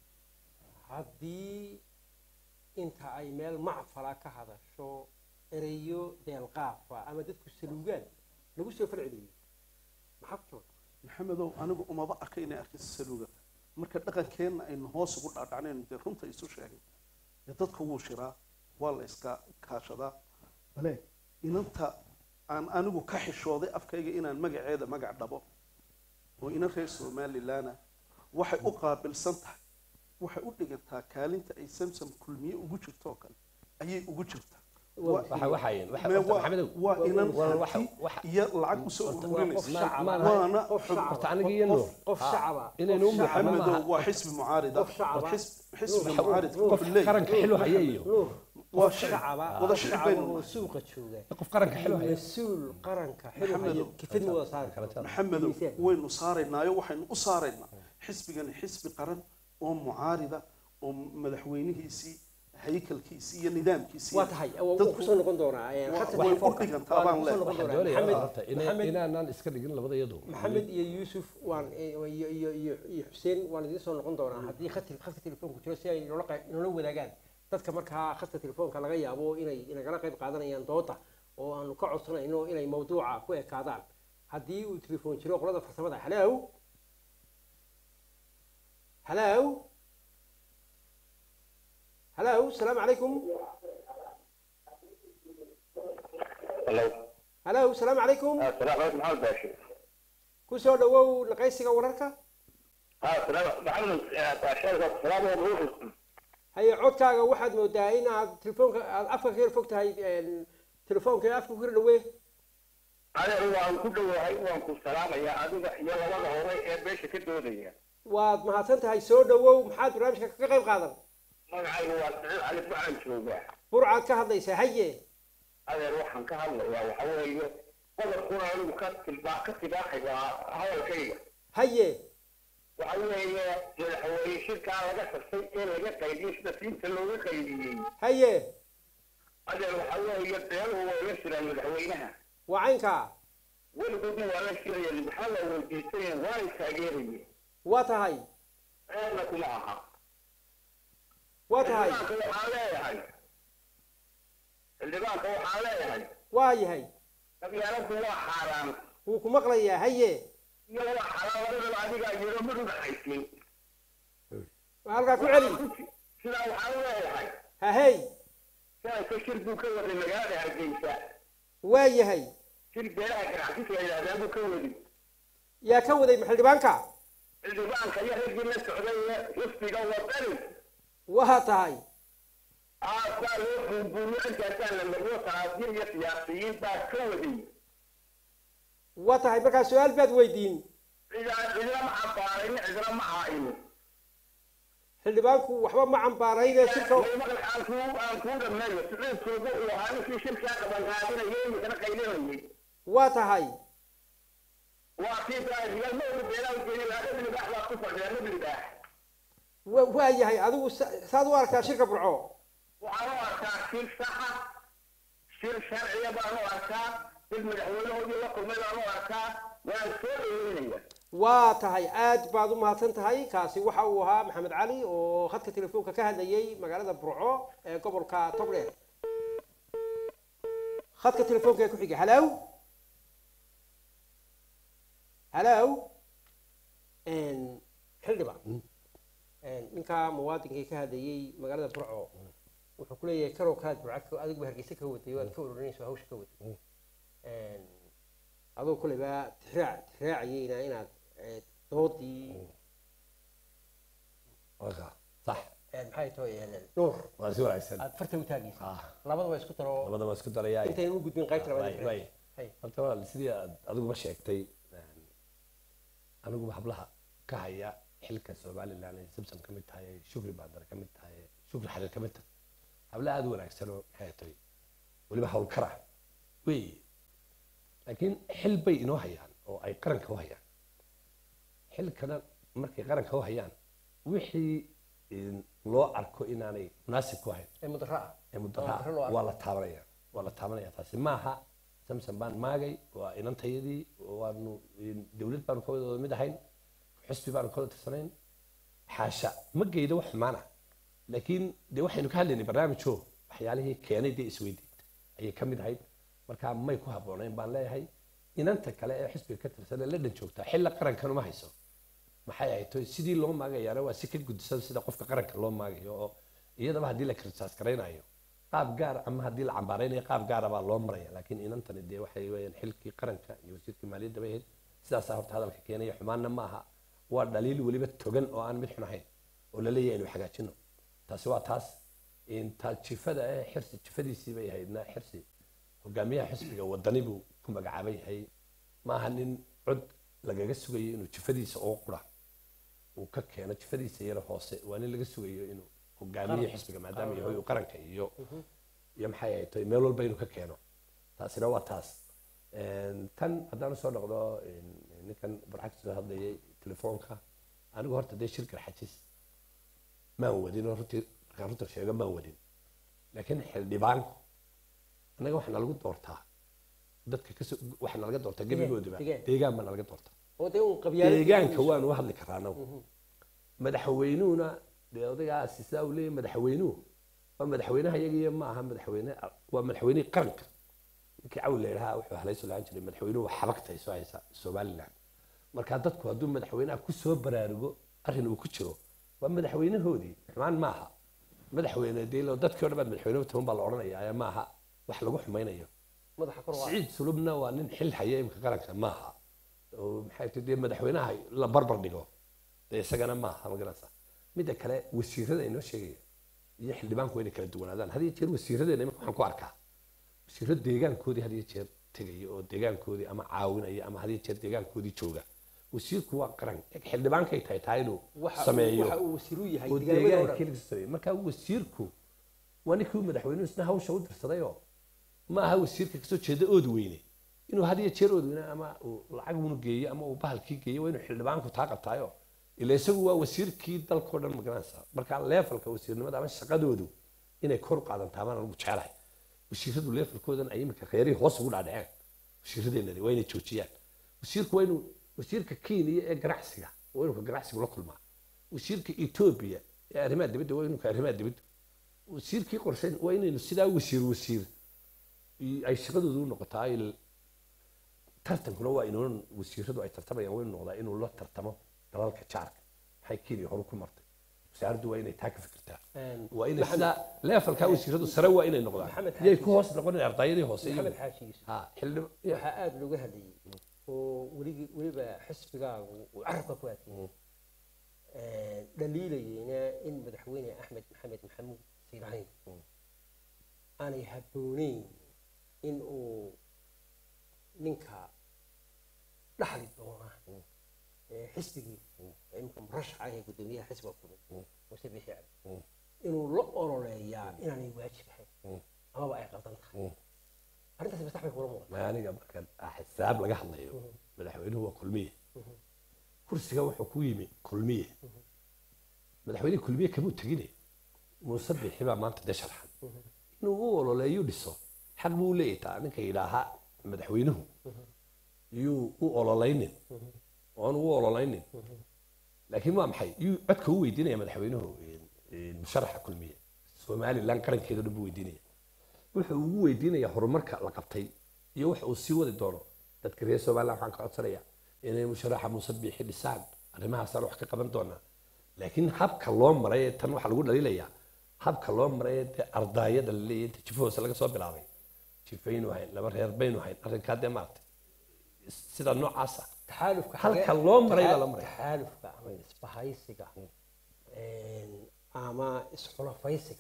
haddii inta ay meel macfala ka hadasho ereyo deelqaafa ama dadku saluugaan lagu soo farceliyo maxaa ku jaban maxamedow anigu umaba arka inay arkin saluuga marka dhaqankeenna aynu hoos ugu dhaadhacnayno dee runta isu sheegay dee dadka wuu shiraa waa la iska kaashadaa bale inanta aan anigu ka xishooday afkayga inaan magaceeda magac dhabo oo ina reer somalilana waxay u qaabilsan tahay waxay u dhigantaa kaalinta ay samsam kulmiye ugu jirto oo kale ayay ugu jirtaa waxa waxayn waxa Mee horta waa- maxamedow waa inan waa- waxa- hanti waxa- iyo lacag usoo Horta waa ururinaysa qof shacab Ma- ah. ma- waana qof shacab horta ah. aniga iyo nuur qof Ha, shacab ah. inaynu qof u shacab ah. maxamed- maxamedow waa xisbi mucaarida qof shacab war ah. xisb- xisbiga Nuur, mucaaridka Nuur, wuxuu leeyahay qaranka xilo haya iyo nuur waa qof shacaba wada qof shicib shacaba baynu oo nahay. suuqa jooga qof qaranka xilo haya mas-uul qaranka xil Maxamedow. haya kifid ma wada saari Kala karo jar. maxamedow Miisaan. waynu saaraynaayo waxaynu u saaraynaa xisbigani xisbi qaran oo mucaarida oo madaxweynihiisii haykalkiisii iyo nidaamkiisii waa tahay waa dadku- kusoo noqon doonaa ee, Waa- khadka way telefoonka. u dhigantaa Waa baan kusoo leeyahay. noqon waxaan doonaa. doonayaa Maxamed- horta ina- Maxamed- inaanaan iska dhigin labada iyadu maxamed iyo yuusuf waan iyo iyo iyo iyo iyo xuseen waan idiin soo noqon doonaa haddii khadka khadka telefoonku jiro si ay inoola qe- inoola wadaagaan dadka markaa khadka telefoonka laga yaabo inay inagala qayb qaadanayaan dooda oo aanu ka codsanayno inay mawduuca ku ekaadaan haddii uu telefoon jiro qolada farsamada halow halow halow asalaamu calaykum Hello. halow asalaamu calaykum Assalaamu alaykum Maxamed Bashir. kusoo dhawow naqaysiga wararka Ha, salaam Maxamed Bashir. Salaamu alaykum. haye codkaaga waxaad moodaa in aad telefoonka aad afka ka yar fog tahay een, telefoonka afka ku yar dhawee Anigu waan ku dhawahay waan ku salaamayaa adiga iyo labada hore ee beesha ka doodaya. waad mahadsan tahay soo dhawow maxaad barnaamijka ka qayb qaadan Magacaygu waa Saciid Cali Bucaan joogaa. burcaad ka hadlaysaa haye Adeer waxaan ka hadlayaa waxa weeye qodobkuna anigu ka tilbaa ka tibaaxay waa hadalkayga. haye Waxa weeye madaxweyne shirkaa laga tagtay ee laga qaybiyey sida diinta looga qaybiyey. haye Adeer waxa weeye beeluhu way la shiraan madaxweynaha. waa caynkaa weligoodna waa la shirayeen maxaa la weydiisanayeen waa ay taageerayeen. waa tahay ceebna kuma aha. waa tahay xildhibaanka waxaan leeyahay xildhibaanka waxaan leeyahay waa yahay qabyaaladdu waa xaaraan wuu ku maqlayaa haye iyo waa xalaal labadaba adigaa yiro mid udhaxaysin waa halkaa ku celi sidaa waxaan leeyahay hahey shalayka shir buu ka waday magaalada hargeysa waa yahay shir beelaha ganacsis la yidhahdaa buu ka wadi yaa ka waday xildhibaanka xildhibaanka iyo raggii la socday ee xisbiga wadani waa tahay aasaa loo buunbuuniyo intaasaa la mariyo saraakiil iyo siyaasiyiin baa ka waday waa tahay markaa su-aal baad weydiin cidaan cidina ma cambaarayni cidina ma caayini xildhibaanku waxba ma cambaarayne shirka maqal aan kuu aan kuu dhameeyo siciidkooda uu ahaa ninkii shirkaa qabanqaabinayay imikana qaylinayay waa tahay waa kii rigal ma oga beelaa ujeedi lahaa ibni baax baa ku fadhiya ibni baax wa- waa yahay adigu sa- saad u arkaa shirka burco waxaan u arkaa shir saxa shir sharciya baan u arkaa mid madaxweynahoodii la kulmay baan u arkaa waan soo dhaweynaya waa tahay aad baad u mahadsan tahay kaasi waxa uu ahaa maxamed cali oo khadka telefoonka ka hadlayay magaalada burco ee gobolka togdheer khadka telefoonka ee ku xiga halow halow xildhibaan ninka muwaadinkii ka hadlayay magaalada burco wuxuu ku leeyahay karow kalaad burca adiguba hargeysa ka waday waad ka ururinayso hawsha ka waday adoo kuleba tixraac tixraacayeyna inaad eh, doodii Waka. sax eh, maxay tahay eh, nuur waa si wanaagsan aad farta u taagaysa Ah, labadaba isku daro labadaba isku darayaa intaynu u gudbin qaybta Waay, labaad waay. Hay. horta walaal sidii aad adiguba sheegtay een, aniguba hablaha ka haya xilka somaliland ay samsam ka mid tahay ay shukri baadar ka mid tahay ay shukri xariir ka mid tahay hablaha aada u wanaagsan oo maxay tahay weliba howlkara wey laakiin xil bay inoo hayaan oo ay qaranka u hayaan xilkana markay qaranka u hayaan wixii een, loo arko inaanay munaasib ku ahayn ee mudara ah ee Oo mudara mudara loo arko. waa la taabanaya waa la taabanaya taasi maaha samson baan maagay waa inantayadii waanu dowlad baanu ka wada mid ahayn xusbi baanu ka wada tirsanayn xaasha ma geydo wax xumaana laakiin dee waxaynu ka hadlaynay barnaamijoo waxyaalihii keenay dee isweydiid ayay ka mid ahayd marka may ku habboonayn baan leeyahay inanta kale ee xisbiga ka tirsan ee la dhan joogtaa xilla qarankan uma hayso maxay ahayd to sidii loo maagayaana waa si ka gudisan sida qofka qaranka loo maagayo oo iyadaba haddii la kirsaas garaynayo qaab gaar ama haddii la cambaaraynayo qaab gaara baa loo maraya laakiin inantani dee waxay weeyaan xilkii qaranka iyo wasiirkii maaliyadda bay ahayd sidaasaa horta hadalka keenaya xumaanna ma aha waa dhaliil weliba togan oo aan mid xun ahayn oo la leeyahay inuu hagaajino taasi waa taas inta jifada ee xirsi jifadiisii bay ahaydna xirsi hogaamiyaha xisbiga wadani buu ku magacaaban yahay ma aha nin cod lagaga sugayo inuu jifadiisa oo qura uu ka keeno jifadiisa yara hoose waa nin laga sugayo inuu hogaamiye xisbiga maadaama yahay uu qaranka iyo iyo maxay ahayd toy meel walba inuu ka keeno taasina waa taas Een, tan haddaan usoo noqdo een, ninkan barxag soo hadlayay telefoonka anigu horta dee shirkar xajis maan wadin oo runtii markaan runta sheego maan wadin laakiin xildhibaanku annaga waxaa nalagu doortaa dadka kasoo waxaa nalaga doortaa gebigoodiba deegaan. deegaan baa nalaga doortaa oo dee un qabyaalad deegaanka waanu hadli karaa anagu madaxweynuhuna dee odaygaasi sidaa uu leeyahay madaxweynuhu waa madaxweynaha iyagiyo ma aha madaxweyne waa madaxweynihii qaranka ninkii cawl la yidhaha wuxuu halayso lahaan jiray madaxweynuhu xabagta ay soo haysa somaliland marka dadku hadduu madaxweynaha ku soo baraarugo arrin uu ku jiro waa madaxweynahoodii xumaan maaha madaxweyne dee lo- dadkii o dhan baad madaxweyne taban baa la odhanaya ma aha wax lagu xumaynayo madaxa kor waa siciid sulubna waa nin xil haya imika qaranka maaha oo maxay tahay dee madaxweynaha la barbar dhigo dee isagana maaha ma garanaysa midda kale wasiirada inoo sheegaya iyo xildhibaanku waa inay kala duwanaadaan had iyo jeer wasiiradeena imika waxaan ku arkaa wasiiro deegaankoodii had iyo jeer tegaya oo deegaankoodii ama caawinaya ama had iyo jeer deegaankoodii jooga wasiirku waa qaran xildhibaankay tahay taa inuu waxa uu- sameeyo waxa uu wasiir u yahay oo deegaamada oo deegaankii dhan laga sameeyey marka wasiirku waa ninkii madaxweynuhu isna hawsha u dirsadayoo ma aha wasiirka kasoo jeeda ood weyne inuu had iyo jeer ood weyne ama uu lacag unu geeyo ama uu bahalkii geeyo waa inuu xildhibaanku taa qabtaayo ila isagu waa wasiirkii dalkao dhan magaranaysa marka leefalka wasiirnimada ama shaqadoodu inay kor u qaadantaa baan anigu jecelahay wasiiradu leefalkoodan ay imika reerihii hoos ugu dhaadhaceen wasiiradeenadi waa inay joojiyaan wasiirku waa inuu wasiirka kenya ee ganacsiga waa inuu ka ganacsigu la kulmaa wasiirka etoobiya ee arrimaha dibadda waa inuu ka arrimaha dibadda wasiirkii qorshayn waa inaynu sidaa wasiir wasiir i- ay shaqadoodu u noqotaa il tartankuna waa inuu wasiiradu ay tartamayaan waa inuu noqdaa inuu la tartamo dalalka jaarka maxay kenya horu ku martay wasaaraddu waa inay taa ka fikirtaa Een, waa inay Maxamed- sidaa leefalkaa wasiiradu sare waa inay noqdaan Maxamed yay Xaaji- ku hoos noqonin ardayadii hoose maxamed iyo xaaji yuusuf ha xildhib waxaa aada looga hadlayay oo weligi weliba xisbigaagu uu carabka ku adkeeyey dhaliilayeyna in madaxweyne axmed maxamed maxamuud siirayn aanay habbooneyn in uu ninka dhaxli doona ee xisbigii imka murashaca ee guddoomiyaha xisbiga kulmi muuse bixi cabdi inuu la ololeeyaa inaanay waajib ahayn amaba ay qaldan tahay arrintaas maskax bay kula muuqata ma aniga marka xisaab laga hadlayo madaxweynuhu waa kulmiye kursiga wuxuu ku yimi kulmiye madaxweyne kulmiye kamuu tegine muuse bixi baa maanta de sharxan inuu u ololeeyo dhiso xaq buu leeyahay taa ninka yidhaaha madaxweynuhu yuu u ololaynin oon u ololaynin laakiin waa maxay yuu codka u weydiinaya madaxweynuhu musharaxa kulmiye somalilan qarankeedo dhan buu weydiinaya wuxuu ugu weydiinayaa horumarka la qabtay iyo waxa uu sii wadi doono dadka reer somaliland waxaan ka codsanaya inay musharaxa muuse biixi dhisaan arrimahaasaan wax ka qaban doonaa laakiin habka loo maray ee tan waxaa lagu dhaliilayaa habka loo maray ee dee ardaayada la leeyahay inta jifo hoose laga soo bilaabay jifaynu hayn laba reer baynu hayn arrinkaa dee maaragtay sida noocaasa taxaalufka halka loo maray baa la maray taxaalufka ama isbahaysiga ama isxulafaysiga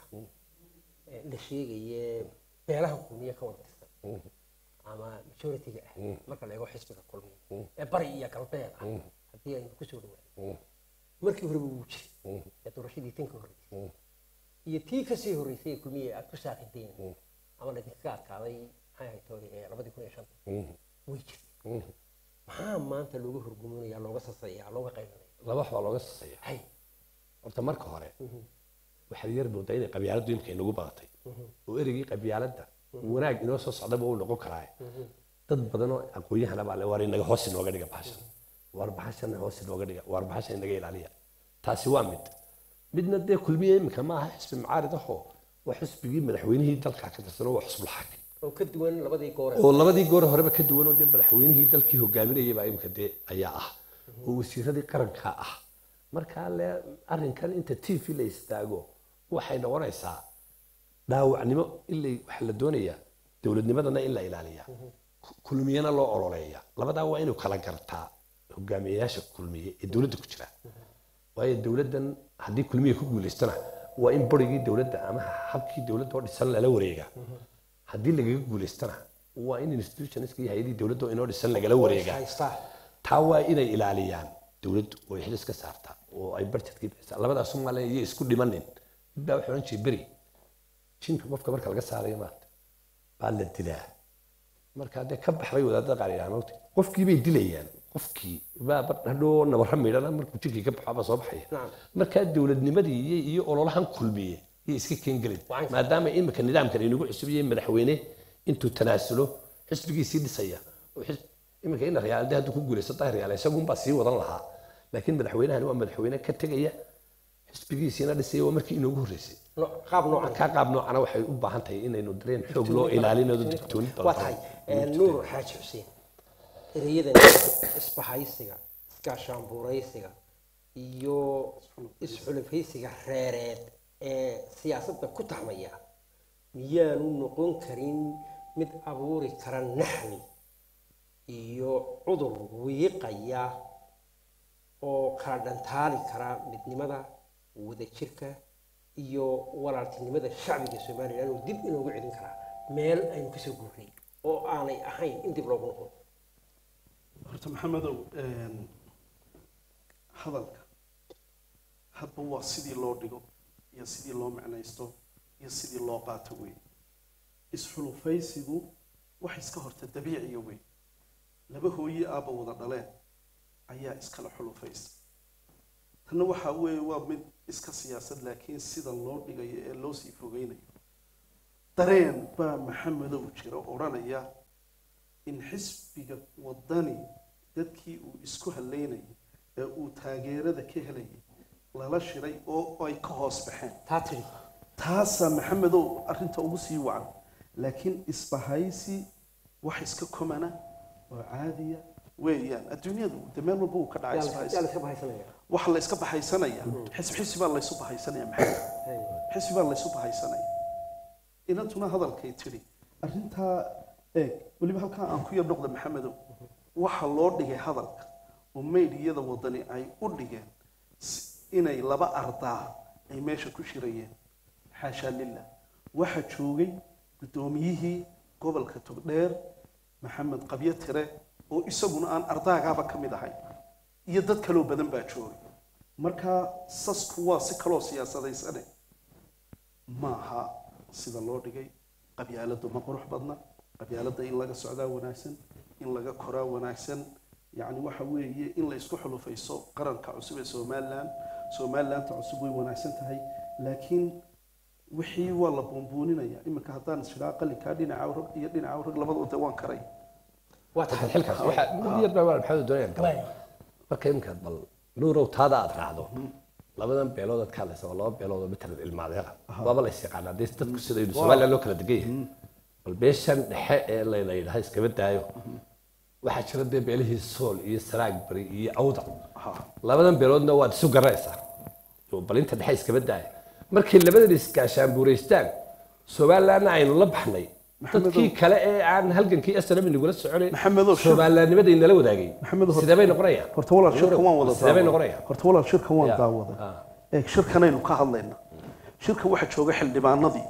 ee la sheegaye beelaha kulmiye ka wada tirsan ama majoritiga ah marka la eego xisbiga kulmiye ee bari iyo galbeed ah haddii aynu kusoo dhawaano markii horeba wuu jiray ee doorashadii tan ka horreysay iyo tii kasii horreysay ee kulmiye aad ku saaqideen ama laydinkaga adkaaday maxay ahayd tooy ee labadii kun iyo shanta way jirtay maxaa maanta looga horguminaya looga sasayaa looga qaybanaya laba wax baa looga saseeya hay horta marka hore waxaad yar moodaa inay qabyaaladdu imika inagu badatay oo ereygii qabyaaladda wanaag inoo soo socdaba uu noqon karaa dad badan oo aqoon-yahana baa le waar inaga hoos inooga dhiga bahashan waar bahashan hoos inooga dhiga waar bahashan inaga ilaaliya taasi waa mid midna dee kulmiye imika ma aha xisbi mucaarid ahoo waa xisbigii madaxweynihii dalka ka tirsan oo waa xusbul xaakim oo ka duwan labadii goore oo labadii goor horeba ka duwan oo dee madaxweynihii dalkii hogaaminayay baa imika dee ayaa ah oo wasiiradii qaranka ah markaa le arrinkan inta t v la istaago waxay noqonaysaa dhaawacnimo ilay waxa la doonayaa dowladnimadana in la ilaaliyaa kulmiyana loo ololeeya labadaa waa inuu kala gartaa hogaamiyayaasha kulmiye ee dowladda ku jira waayo dowladdan haddii kulmiye ku guulaystana waa in barigii dowladda ama habkii dowladda oo dhisan lala wareegaa haddii lagaga guulaystana waa in institutionska iyo hay-adii dowladda oo inoo dhisan lagala wareegaa haystaa taa waa inay ilaaliyaan dowladdu oo ay xil iska saartaa oo ay barjetkii bixisaa labadaas Soomaaliya iyo isku dhimanin mid baa wuxuu oran jiray beri jinka qofka marka laga saarayo maarta baa la dilaa marka dee ka baxbay wadaadada qaar yidhaha maogta qofkii bay dilayaan qofkii baa hadhoo nabarra midhana markuu jinkii ka baxo baa soo baxaya Nacam. markaa dowladnimadii iyo iyo ololahan kulmiye iyo iska keengelin Wacan. maadaama imika nidaamkan inagu cusub yahay madaxweyne intuu tanaasulo xisbigiisii dhisaya oo xis- imika ina riyaalde hadduu ku guulaysto daahir riyaale isagunbaa sii wadan lahaa laakiin madaxweynahani waa madaxweyne ka tegaya xisbigiisiina dhisaya waa markii inoogu horreysay No- qaab noocan markaa qaab noocana waxay u baahan tahay inaynu dareen xoog loo ilaalinayo digtooni waa tahay nuur xaaji xuseen ereyadan isbahaysiga iskaashaanbuuraysiga iyo isxulafaysiga reereed ee siyaasadda ku taxmaya miyaanu noqon karin mid abuuri kara naxli iyo cudur wiiqaya oo kala dhantaali kara midnimada wadajirka iyo walaaltinimada shacbiga somalilan oo dib inoogu celin karaa meel aynu kasoo guurnay oo aanay ahayn in dib loogu noqdo horta maxamedow hadalka hadba waa sidii loo dhigo iyo sidii loo macnaysto iyo sidii loo qaato wey isxulufaysigu wax iska horta dabiiciya wey laba hooye aabba wada dhaleen ayaa iskala xulufaysa tanna waxaa weeye waa mid iska siyaasad laakiin sida loo dhigayo ee loo sii fogeynayo dareen baa maxamedow jira odhanaya in xisbiga wadani dadkii uu isku haleynayay ee uu taageerada ka helayay lala shiray oo ay ka hoos baxeen taa tidhi taasaa maxamedow arrinta ugu sii wacan laakiin isbahaysi wax iska komana oo caadiya weeyaan adduunyadu de meel walba uu ka dhacay yaa la- yaa la isbahaysi iska bahaysanaya waxa la iska baxaysanaya xisb xisbi baa laysu baxaysanaya maxay xisbi baa laysu baxaysanaya inantuna hadalkay tidhi arrintaa eeg weliba halkaa aan ku yar noqda maxamedow waxa loo dhigay hadalka oo meydiyada wadani ay u dhigeen si- inay laba ardaa ay meesha ku shirayeen xaashaa lillah waxa joogay guddoomiyihii gobolka togdheer maxamed qabyo tire oo isaguna aan ardaagaaba ka mid ahay iyo dad kaloo badan baa joogay marka sasku waa si kaloo siyaasadaysane maaha sida loo dhigay qabyaaladu ma qurux badna qabyaalada in laga socdaa wanaagsan in laga koraa wanaagsan yacni waxa weeye in la isku xulufayso qaranka cusub ee somalilan somalilanta cusub way wanaagsan tahay laakiin wixii waa la buunbuuninaya iminka haddaan isfiraa qalinkaa dhinaca rag iyo dhinaca rag labadoo de waan karay waa tahay xilkaas waxa mid yar baa maxamed doonayaan Waay. marka iminkaad bal nuurow taada aad raacdo labadan beelood aad ka hadlaysa waa laba beelood oo matalan ilmaadeera waaba la yaqaanaa dee dadku sida yidhi somaliland loo kala degan yahay bal beeshan dhexe ee la la yidhaha iskaba daayo waxaa jira dee beelihii sool iyo saraag bari iyo awda labadan beeloodna waad isu garanaysaa oo bal inta dhexe iskaba daaya markay labadan isgaashaanbuuraystaan somalilandna aynu la baxnay dadkii kale ee aan halgankii snm nagula soconay Maxamedow, shir- soomaalinimadii nala wadaagay Maxamedow, horta- sidee bay noqonayaan horta walaal shirkan waan wada sidee bay daawaday. noqonayaan horta walaal shirkan waan Ya. daawaday Ah. eeg shirkanaynu ka hadlayna shirka waxaa jooga xildhibaanadii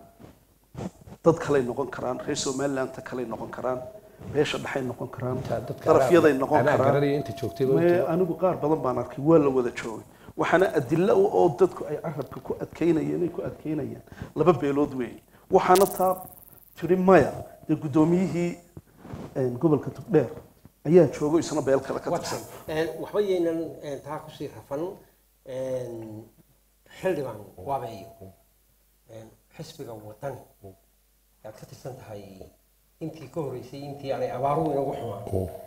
dad kaley noqon karaan reer somalilanta kaley noqon karaan beesha dhexay noqon karaan dadka darafyaday noqon anaa karaan garanaya inta joogtay ba Mee anigu qaar badan baan arkay waa la wada joogay waxaana adilo u oo dadku ay carabka ku adkaynayeen ay ku adkaynayaan laba beelood weeye waxaana taa tiri maya dee guddoomiyihii een, gobolka togdheer ayaa joogo isna beel kale ka waa tirsan tahay waxba yaynan een, taa kusii rafan een, xildhibaan waabeeyo een, xisbiga wadani yaad ka tirsan tahay intii ka horreysay intii aanay abaaruhu inagu xumaan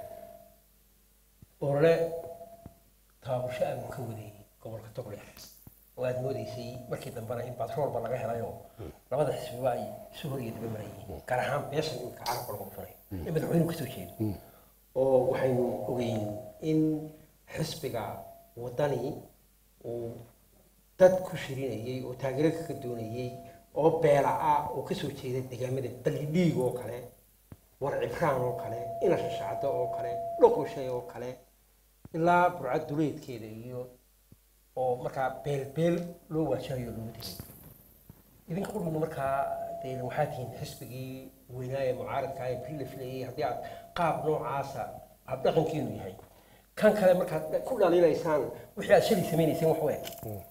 orole taabasho aanu ka waday gobolka togdheer oo aad moodeysay markii dambena in batroolba laga helayoo labada xisbiba ay isu hor iyo daba marayeen gaar ahaan beeshan imika carabka lagu dhufanay in madaxweynuhu kasoo jeedo oo waxaynu ogeyn in xisbiga wadani uu dad ku shirinayay oo taageero kaga doonayay oo beela ah oo kasoo jeeda deegaamada ballidhiig oo kale war cibraan oo kale ina shashacdo oo kale dhoqoshay oo kale ilaa burcad duleedkeeda iyo oo markaa beel beel loo waajahayo loogu tegay idinka qudhuna markaa dee waxaa tihiin xisbigii weynaa ee mucaaradka ee beri la filayay haddii aad qaab noocaasa aad dhaqankiinu yahay kan kale markaad ku dhaliilaysaan wixii aad shalay samaynayseen wax weeg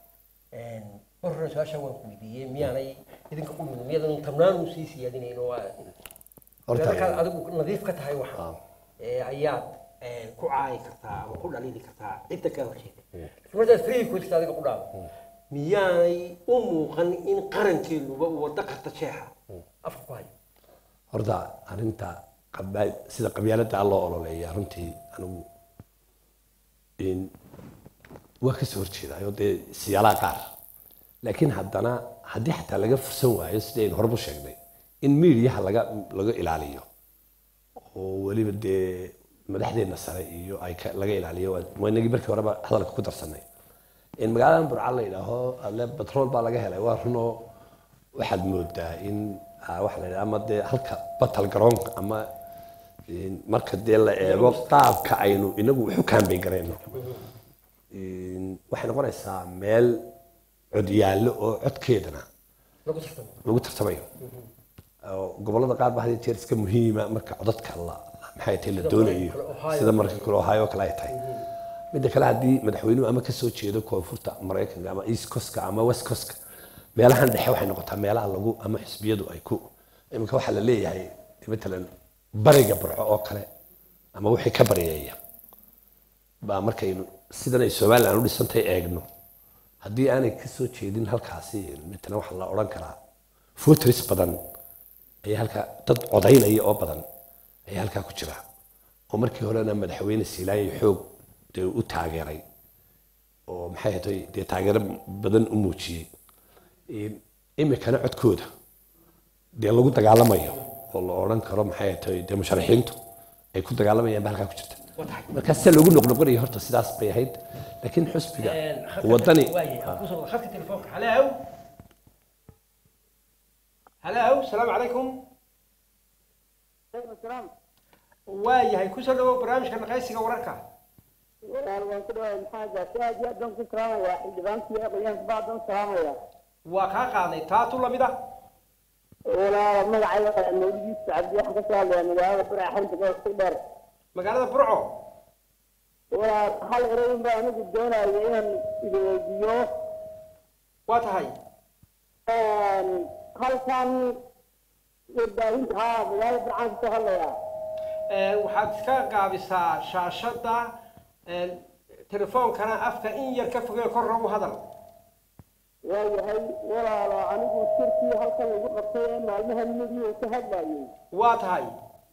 mar hore su-aasha waan ku weydiiyey miyaanay idinka qudhuna miyaadan tabnaanu sii siyaadinayn oo aad Horta- markaad adigu nadiif ka tahay waxa Ah. ee ayaad ee, ku caayi kartaa ama ku dhaliili kartaa cidda kaa horjeeda laakiin markaad free ku jirta adiga ku dhaado miyaanay u muuqan in qarankeenuba uu wada qarta jeexa afka ku hayo horta arrinta qabaa- sida qabyaalada loo ololeeya runtii anigu in waa kasoo horjeedayo dee siyaalaha qaar laakiin haddana haddii xataa laga fursan waayo sidaynu horbu sheegnay in miidiyaha laga laga ilaaliyo oo weliba dee madaxdeena sare iyo ay ka- laga ilaaliyo waa- waa inagii markii horeba hadalka ku darsanay in magaaladan burca la yidhaaho alle batrool baa laga helay waa runoo waxaad moodaa in ah, waxa la yidhaha ama dee halka batal garoonka ama in marka dee la eego qaabka aynu inagu waxu kaambay garayno in waxay noqonaysaa meel codyaallo oo codkeedana lagu tartamo lagu tartamayo oo gobolada qaar ba had iyo jeer iska muhiima marka codadka la maxay tahay la doonayo kale Ohio. sida marka kale ohio kale ay tahay midda kale haddii madaxweynuhu ama kasoo jeedo koonfurta maraykanka ama east coastka ama west coastka meelahan dhexe waxay noqotaa meelaha lagu ama xisbiyadu ay ku iminka waxaa la leeyahay matalan bariga burco oo kale ama wixii ka baryeeya baa markaynu sidan ay somaliland u dhisantay eegno haddii aanay kasoo jeedin halkaasi matalan waxaa la odhan karaa voters badan ayaa halkaa dad codaynaya oo badan ayaa halkaa ku jira oo markii horena madaxweyne siilaanya xoog dee u taageeray oo maxay ahayd dee taageero badan u muujiyey In- imikana codkooda dee lagu dagaalamayo oo la odhan karo maxay ahayd dee musharaxiintu ay ku dagaalamayaan ba halkaa ku jirta waa tahay markaa sida loogu noqnoqonayo horta sidaas bay ahayd laakiin xusbiga wadani خدك تليفونك هلاو هلاو السلام عليكم waayahay kusoo dhawow barnaamijka naqaysiga wararka walaal waan ku dhawaay maxaa gaartay aad iyo aad baan ku salaamayaa xildhibaankii aqoyaanka bacdan salaamaya waa kaa qaaday taatu lamid ah walaal magacayga mawlidiisa cabdi waxaan kasoo hadlayaa magaalada burca xarunta gobolka dheer magaalada burco walaal hal erayn baa anigu doonaya inaan idweydiiyo waa tahay halkan warbaahinta haa magaalada burcaan kasoo hadlayaa waxaad iska gaabisaa shaashada telefoonkana afka in yar ka fogee korra u hadal waayahay walaalo anigu shirkii halkan lagu qabtay ee maalmaha midii uu ka hadlayay waa tahay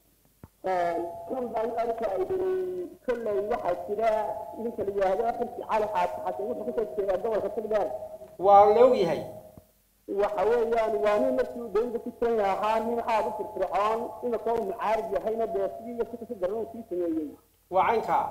kan baan arkayay kolley waxaa jira ninka la yidhaahdo xilki cali xaasi xasan wuxuu kasoo jeedaa gobolka togdheer waa la ogyahay waxa weeyaan waa nin markii uu dowladda ku jiran ahaa nin aada u firfircoon iminka uu mucaarib yahayna dee sidii iyo si kasi daran uu sii sameeyey waa caynkaa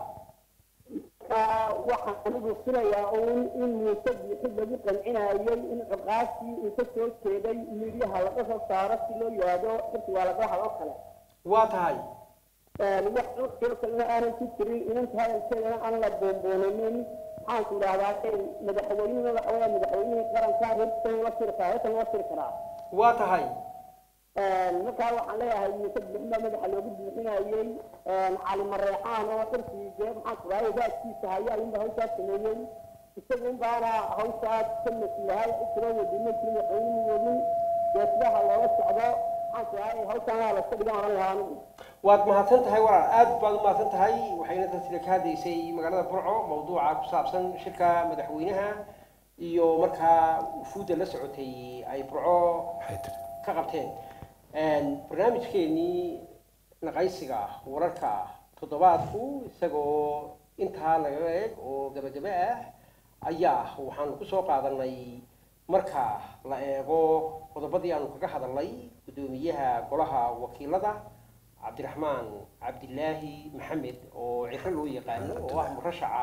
waxaan anigu filayaa uun in muuse biixi lagu qancinayay in ciqaabtii uu ka soo jeeday midyaha laga soo saaro si loo yidhaahdo xilki waa laga hadoo kale waa tahay wax cudkiro kalena aanan ku jirin inanta hadalkeedana aan la boonboonanin maxaanku idhahdaa madaxweynena waxa weya madaxweynihii qaranka reerkiisa la siri karaa reerkan la siri karaa waa tahay markaa waxaan leeyahay muuse bixin baa madaxa loogu buuxinayey cali mareexaan oo xirkii dee maxaanku idhahdaa waaskiisa haya ayuunba hawshaas sameeyey isagun baana hawshaas ka masilahay cidkiro wadino jiri madaxweynuhu wadin dee sidaha looga socdo maxaanku idhahdaa hawshaana laska dhigan oran lahaa anigu waad mahadsan tahay walaal aad baad u mahadsan tahay waxayna taasina ka hadlaysay magaalada burco mawduuca ku saabsan shirka madaxweynaha iyo markaa wufuudda la socotay ay burco ka qabteen barnaamijkeenii naqaysiga wararka toddobaadku isagoo intaa laga eeg oo gabagaba ah ayaa waxaanu kusoo qaadanay marka la eego qodobadii aanu kaga hadalnay guddoomiyaha golaha wakiilada cabdiraxmaan cabdilaahi maxamed oo ciro loo yaqaano oo ah murashaca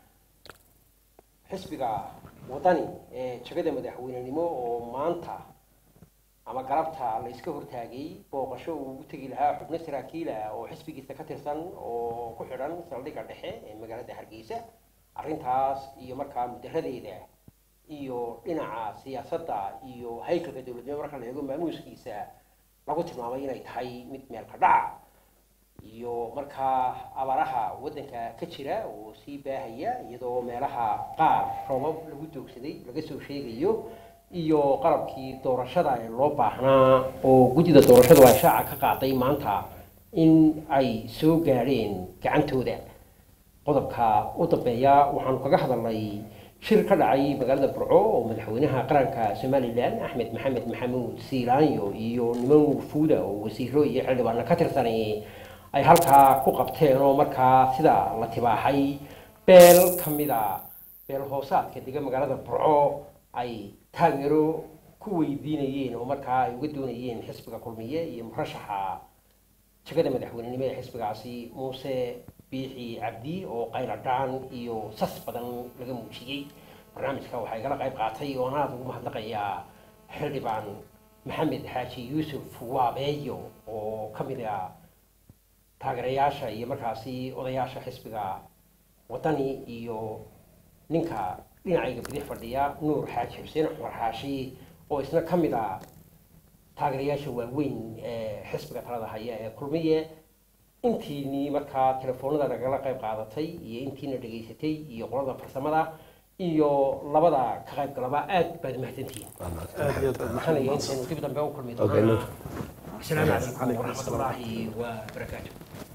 xisbiga wadani ee jagada madaxweynenimo oo maanta ama galabta la iska hortaagay booqasho uu ugu tegi lahaa xubno saraakiila oo xisbigiisa ka tirsan oo ku xidhan saldhigga dhexe ee magaalada hargeysa arrintaas iyo markaa mudaradeeda iyo dhinaca siyaasadda iyo haykalka dowladnimo marka la eego maamuuskiisa lagu tilmaamay inay tahay mid meel ka dhaca iyo markaa abaaraha waddanka ka jira oo sii baahaya iyadoo meelaha qaar roobab lagu doogsaday laga soo sheegayo iyo qalabkii doorashada ee loo baahnaa oo guddida doorashadu ay shaaca ka qaaday maanta in ay soo gaadheen gacantooda qodobka u dambeeya waxaanu kaga hadalnay shir ka dhacay magaalada burco oo madaxweynaha qaranka somalilan axmed maxamed maxamuud siilaanyo iyo niman wufuuda oo wasiiro iyo xildhibaano ka tirsanay ay halkaa ku qabteen oo markaa sida la tibaaxay beel ka mida beel hoosaadka dega magaalada burco ay taageero ku weydiinayeen oo markaa ay uga doonayeen xisbiga kulmiye iyo murashaxa jagada madaxweynenimo ee xisbigaasi muuse biixi cabdi oo qayladhaan iyo sas badan laga muujiyey barnaamijka waxaa igala qayb qaatay oo aan aada ugu mahadnaqayaa xildhibaan maxamed xaaji yuusuf waabeeyo oo ka mid ah taageerayaasha iyo markaasi odayaasha xisbiga wadani iyo ninka dhinacayga bidix fadhiya nuur xaaji xuseen cumar xaashi oo isna ka mid ah taageerayaasha waaweyn ee xisbiga talada haya ee kulmiye intiinii markaa telefoonada nagala qayb qaadatay iyo intiina dhegaysatay iyo qolada farsamada iyo labada ka qayb galaba aad baad mahadsantihiin aad iyo aad baad maxanaya intaynu dib dambe u kulmi Okay, doonaa look. asalaamu calaykum waraxmatullaahi wabarakaatu